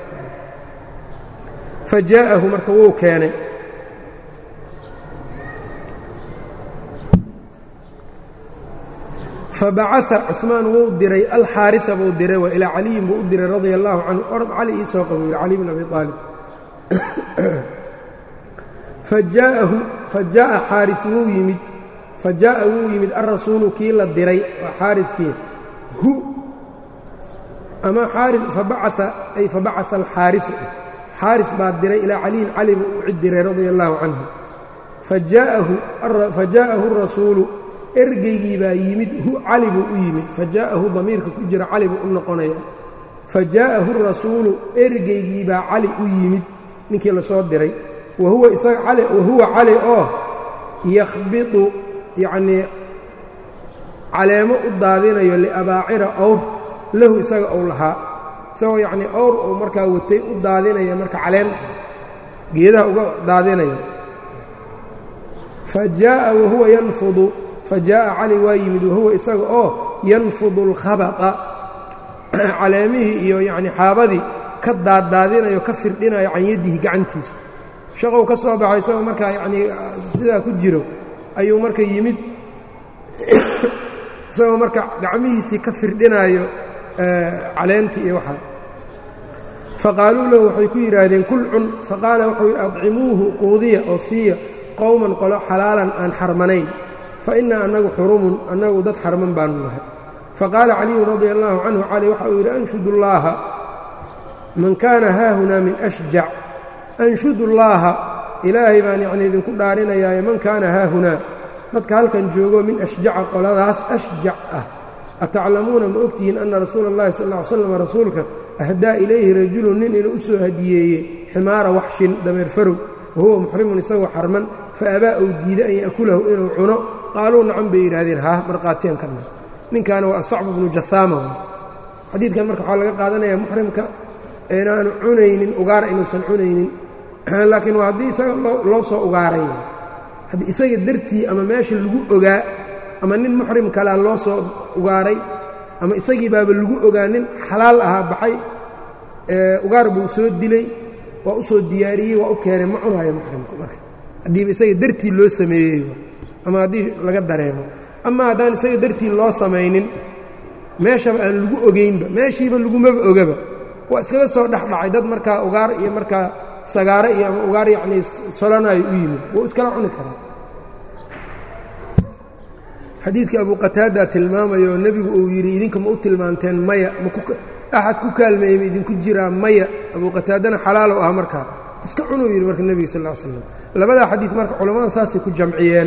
fa jaa'ahu marka wuu keenay fabacaa cusmaan wuu diray alxaaria buu diray waa ilaa caliyin buu u diray radia allaahu canhu orod cali ii soo qabo yidhi cali bn abi aalib fajaaءahu fajaaءa xaari wuu yimid fajaaءa wuu yimid alrasuulu kii la diray waa xaarikii hu ama xaari fabacaa ay fabacaa alxaariu xaari baa diray ilaa caliyin cali buu u cid diray radia allaahu canhu fajaa'ahu الrasuulu ergeygii baa yimid hu cali buu u yimid fajaa'ahu damiirka ku jira cali buu u noqonaya fajaa'ahu الrasuulu ergeygii baa cali u yimid ninkii la soo diray wahuwa isaga cali wahuwa cali oo yakhbidu yacnii caleemo u daadinayo liabaacira awr lahu isaga ou lahaa isagoo yacnii awr uu markaa watay u daadinaya marka caleen geedaha uga daadinaya fa jaa'a wahuwa yanfudu fa jaa'a cali waa yimid wahuwa isaga oo yanfudu alkhabata caleemihii iyo yacnii xaabadii ka daaddaadinayo ka firdhinayo can yadihi gacantiisa shaqow ka soo baxo isagoo markaa yacnii sidaa ku jiro ayuu marka yimid isagoo marka gacmihiisii ka firdhinaayo caleentii iyo waxaa faqaaluu lahu waxay ku yidhaahdeen kul cun faqaala wuxuu yidhi adcimuuhu quudiya oo siiya qowman qolo xalaalan aan xarmanayn fa innaa annagu xurumun annagu dad xarman baanu nahay faqaala caliyun radia allaahu canhu cali waxa uu yidhi anshudu llaaha man kaana haahunaa min ashjac anshudu llaaha ilaahay baan yacnii idinku dhaarinayaaye man kaana haahunaa dadka halkan joogo min ashjaca qoladaas ashjac ah ataclamuuna ma ogtihiin anna rasuula اllahi sal ll ly slam rasuulka ahdaa ilayhi rajulun nin inuu u soo hadiyeeyey ximaara waxshin dameer farow wahuwa muxrimun isagoo xarman fa abaa uu diiday an ya'kulahu inuu cuno qaaluu nacan bay yidhaahdeen haah marqaatiyan kana ninkaana waa asacbu bnu jahaama xadiidkan marka waxaa laga qaadanaya muxrimka inaanu cunaynin ugaara inuusan cunaynin laakiin waa haddii isaga loo soo ugaaray haddii isaga dartii ama meesha lagu ogaa ama nin muxrim kalea loo soo ugaaray ama isagii baaba lagu ogaa nin xalaal ahaa baxay ugaar buu soo dilay waa u soo diyaariyey waa u keenay ma cunaayo muxrimku marka haddiiba isaga dartii loo sameeyey ama haddii laga dareemo ama haddaan isaga dartii loo samaynin meeshaba aan lagu ogaynba meeshiiba lagumaba ogaba waa iskaga soo dhexdhacay dad markaa ugaar iyo markaa sagaare iyo ama ugaar yacnii solanayo u yimid wuu iskala cuni karaa xadiidka abu qataada tilmaamayo nebigu uu yidhi idinka ma u tilmaanteen maya maaxad ku kaalmeeyey ma idinku jiraa maya abu qataadana xalaalow ah markaa iska cunuu yidhi marka nebiga sal ll slam labadaa xadiid marka culammada saasay ku jamciyeen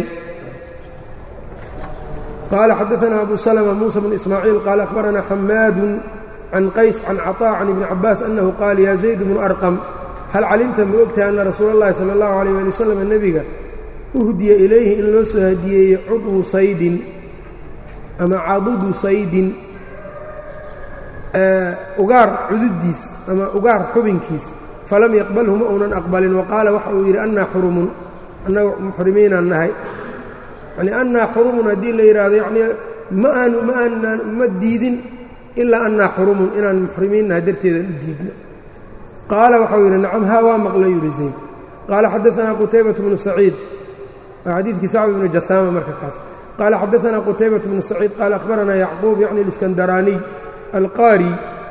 qaala xadaanaa abu salma muusa bnu ismaaciil qaala akhbaranaa xamaadu can qays can caطaa can ibni cabaas annahu qaal yaa zayd bnu arqam hal calimta ma ogtahay anna rasuula اllahi salى اllahu alيyh ali wasalam nebiga uhdiya ilayhi in loo soo hadiyeeyey cudwu saydin ama cadudu saydin ugaar cududiis ama ugaar xubinkiis falam yaqbalhu ma uunan aqbalin wa qaala waxa uu yidhi annaa xurumun annaga muxrimiinaan nahay yani annaa xurumun haddii la yidhaahdo yanii ma aanu ma aanaan ma diidin ilaa annaa xurumun inaan muxrimiin nahay darteedaan u diidno qaala waxau yidhi nacam haa waa maqla yuri zayd qaala xadaanaa qutaybatu bnu saciid waa xadiidkii sacd bnu jahaama marka kaas qaala xadaanaa qutaybatu bnu saciid qaala akhbaranaa yacquub yacni اliskandaraaniy alqaari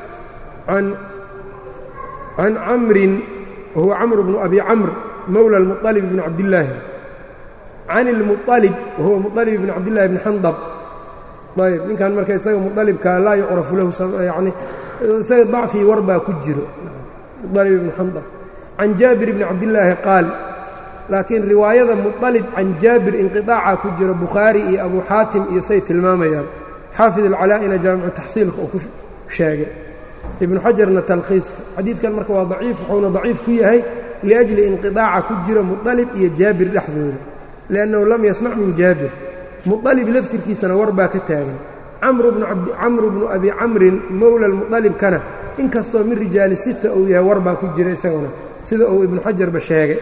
can camrin wahuwa camr bnu abi camr mowla اlmuطalib bni cabdillaahi can اlmuطalib wahuwa muطalib bni cabdillahi bni xandab ayb ninkan marka isaga muطalibka laa yucrafu lahu yani isaga dacfii war baa ku jiro muطalib ibni xandab can jaabir bni cabdillaahi qaal laakiin riwaayada muطalib can jaabir inqiطaaca ku jira bukhaari iyo abu xaatim iyo say tilmaamayaan xaafid alcalaa'ina jaamicu taxsiilka uu ku sheegay ibnu xajarna talkhiiska xadiidkan marka waa daciif wuxuuna daciif ku yahay liأjli inqiطaaca ku jira muطalib iyo jaabir dhexdooda liأnnahu lam yasmac min jaabir muطalib laftirkiisana war baa ka taagan camru bnu abi camrin mowla muطalibkana inkastoo min rijaali sita uu yahay war baa ku jira isaguna sida uu ibnu xajarba sheegay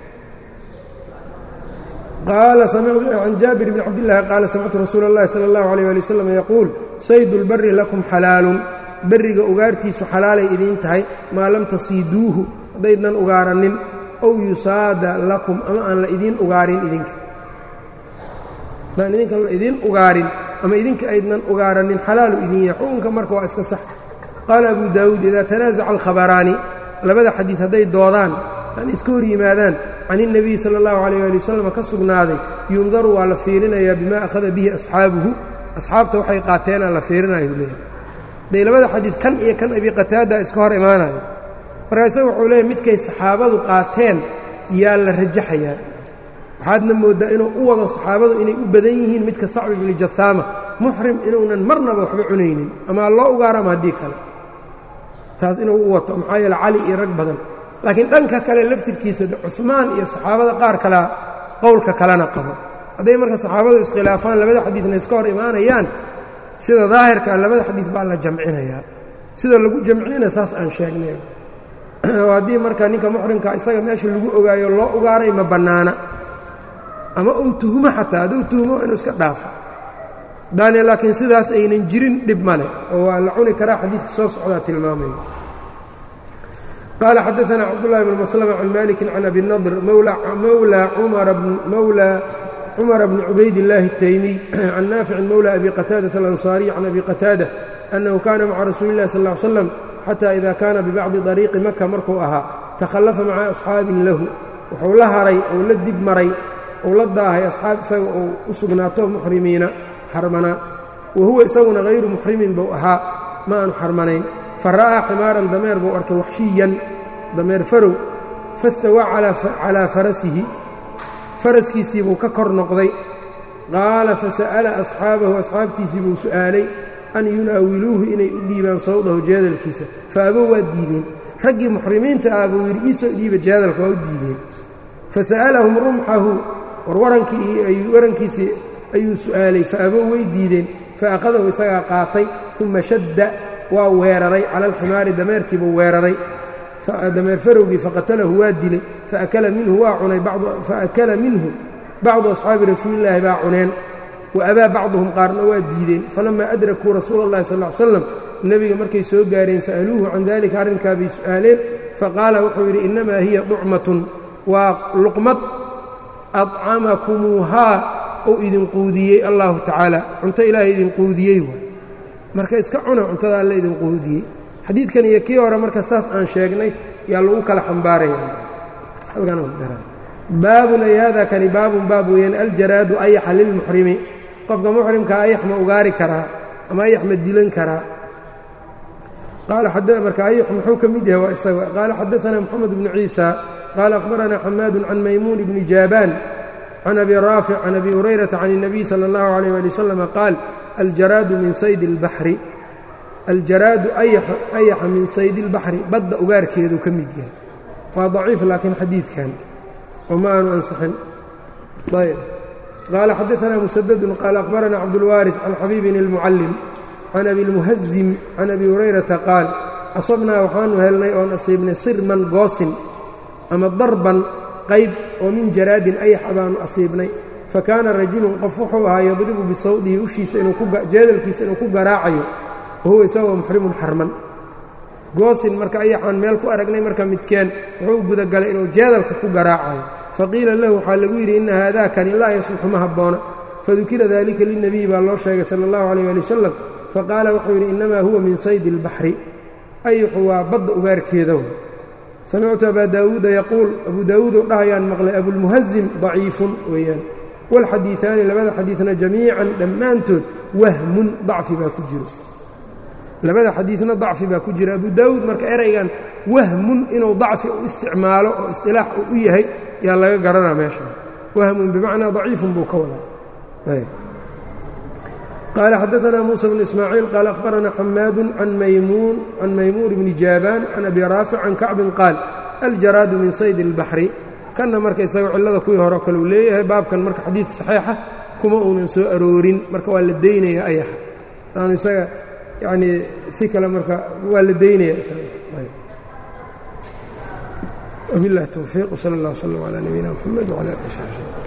can jaabir bni cabdillaahi qaala samictu rasuula اllahi salى اllahu alيyh ali wasalam yaquul saydu اlbari lakum xalaalun berriga ugaartiisu xalaalay idiin tahay maa lam tasiiduuhu haddaydnan ugaaranin ow yusaada lakum ama aan la idiin ugaarin idinka haddaan idinka la idiin ugaarin ama idinka aydnan ugaaranin xalaalu idin yahay xukunka marka waa iska sax qaala abu daawuud idaa tanaasaca alkhabaraani labada xadiid hadday doodaan yani iska hor yimaadaan can الnabiyi salى اllahu alayh ali wasalam ka sugnaaday yundaru waa la fiirinayaa bimaa akhada bihi asxaabuhu asxaabta waxay qaateenaa la fiirinayu leeyahay day labada xadiid kan iyo kan abi qataada iska hor imaanayo markaa isaga wuxuu leeyahy midkay saxaabadu qaateen yaa la rajaxayaa waxaadna mooddaa inuu u wado saxaabadu inay u badan yihiin midka sacbi bni jahaama muxrim inuunan marnaba waxba cunaynin ama loo ugaarama haddii kale taas inuu u wato maxaa yeele cali iyo rag badan laakiin dhanka kale laftirkiisa cumaan iyo saxaabada qaar kalea qowlka kalena qabo hadday marka saxaabadu iskhilaafaan labada xadiidna iska hor imaanayaan sida daahirkaa labada xadiid baa la jamcinayaa sida lagu jamcinayna saas aan sheegnay oo haddii marka ninka muxrimka isaga meesha lagu ogaayo loo ugaaray ma bannaana ama uu tuhumo xataa hadduu tuhumo inuu iska dhaafo daane laakiin sidaas aynan jirin dhib male oo waa la cuni karaa xadiidka soo socdaa tilmaamaya qaala xadaثna cabdالlahi bn maslm can maliki can abi nadr mowlى cumara bni cubayd اllaahi الtaymiy can naaficin mowlى abi qataadaة alanصaariy can abi qataada annahu kana maca rasuuli اllahi sal ا ly slam xata ida kana bibacdi طariiqi maka markuu ahaa takhallafa maca asxaabin lahu wuxuu la haray ou la dib maray ou la daahay asxaab isaga uu u sugnaato muxrimiina xarmanaa wa huwa isaguna hayru muxrimin buu ahaa ma aanu xarmanayn fa ra'aa ximaaran dameer buu arkay waxshiyan dameer farow fastawaa calaa farasihi faraskiisii buu ka kor noqday qaala fasa'ala asxaabahu asxaabtiisii buu su'aalay an yunaawiluuhu inay u dhiibaan sawdahu jeedalkiisa fa abow waa diideen raggii muxrimiinta ah buu yidhi iisoo dhiiba jeedalka waa u diideen fasa'alahum rumxahu warwarankii warankiisii ayuu su'aalay fa abow way diideen fa akhadahu isagaa qaatay uma shadda waa weeraray cala alximaari dameerkiibuu weeraray dameer farowgii faqatalahu waa dilay faakala minhu waa cunay faakala minhu bacdu asxaabi rasuulillaahi baa cuneen wa abaa bacduhum qaarna waa diideen falammaa adrakuu rasuula اllahi sal ly slam nebiga markay soo gaareen sa'aluuhu can dalika arrinkaa bay su'aaleen faqaala wuxuu yidhi innamaa hiya ducmatun waa luqmad adcamakumuuhaa ou idin quudiyey allahu tacaala cunto ilaahay idin quudiyey waay marka iska cuna cuntada alle idin quudiyey xadiidkan iyo kii hore marka saas aan sheegnay yaa lagu kala xambaarayabaabun ay hada kani baabun baab weeyaan aljaraadu ayaxa lilmuxrimi qofka muxrimkaa ayax ma ugaari karaa ama ayax ma dilan karaa marka ayax muxuu ka mid yahay waa isaga qaala xadaanaa moxamed bnu ciisa qaala akhbaranaa xamaadu can maymuun bni jaabaan can abi raafic can abi hurayrata can الnabiy salى اllahu عalيyh ali waslama qaal aljaraadu min sayd اlbaxri aljaraadu ayaxa min saydi اlbaxri badda ugaarkeedu ka mid yahay waa daciif laakiin xadiidkan oo ma aanu ansixin ayb qaala xadaanaa musadadun qaala akhbaranaa cabdulwaariث can xabiibin اlmucallim can abi اlmuhazim can abi hurayrata qaal asabnaa waxaanu helnay oon asiibnay sirman goosin ama darban qayb oo min jaraadin ayaxa baanu asiibnay fakaana rajulun qof wuxuu ahaa yadribu bisawdihi ushiisa jeedalkiisa inuu ku garaacayo wahuwa isagoo muxrimun xarman goosin marka ayaxaan meel ku aragnay marka midkeen wuxuu gudagalay inuu jeedalka ku garaacayo faqiila lahu waxaa lagu yidhi inna haadaakani laa yasluxu ma habboona fadukira dalika lilnebiyi baa loo sheegay sala allahu calayh ali wasalam faqaala wuxuu yidhi innamaa huwa min saydi اlbaxri ayaxu waa badda ugaarkeeda w samictu abaa daawuuda yaquul abuu daawuud oo dhahayaan maqlay abulmuhazim daciifun weeyaan walxadiiثaani labada xadiidna jamiican dhammaantood wahmun dacfi baa ku jiro labada xadiidna dacfi baa ku jira abu daawuud marka eraygan wahmun inuu dacfi u isticmaalo oo isطilaax uu u yahay yaa laga garanaa meesha wahmun bimacnaa daciifun buu ka wadaa qaala xadaanaa muusa bnu ismaaciil qaala akhbaranaa xamaadu can maymuun can maymuun bni jaabaan can abi raafic can kacbin qaal aljaraadu min sayd اlbaxri kanna marka isaga cillada kuwii hore kale uu leeyahay baabkan marka xadiid saxiixa kuma uunan soo aroorin marka waa la daynaya ayaxa aanu isaga yanii si kale marka waa la daynaya wabiاllahi towfiiq wsala اllah wslm calى nabiyina mxamed wcala ali saxbi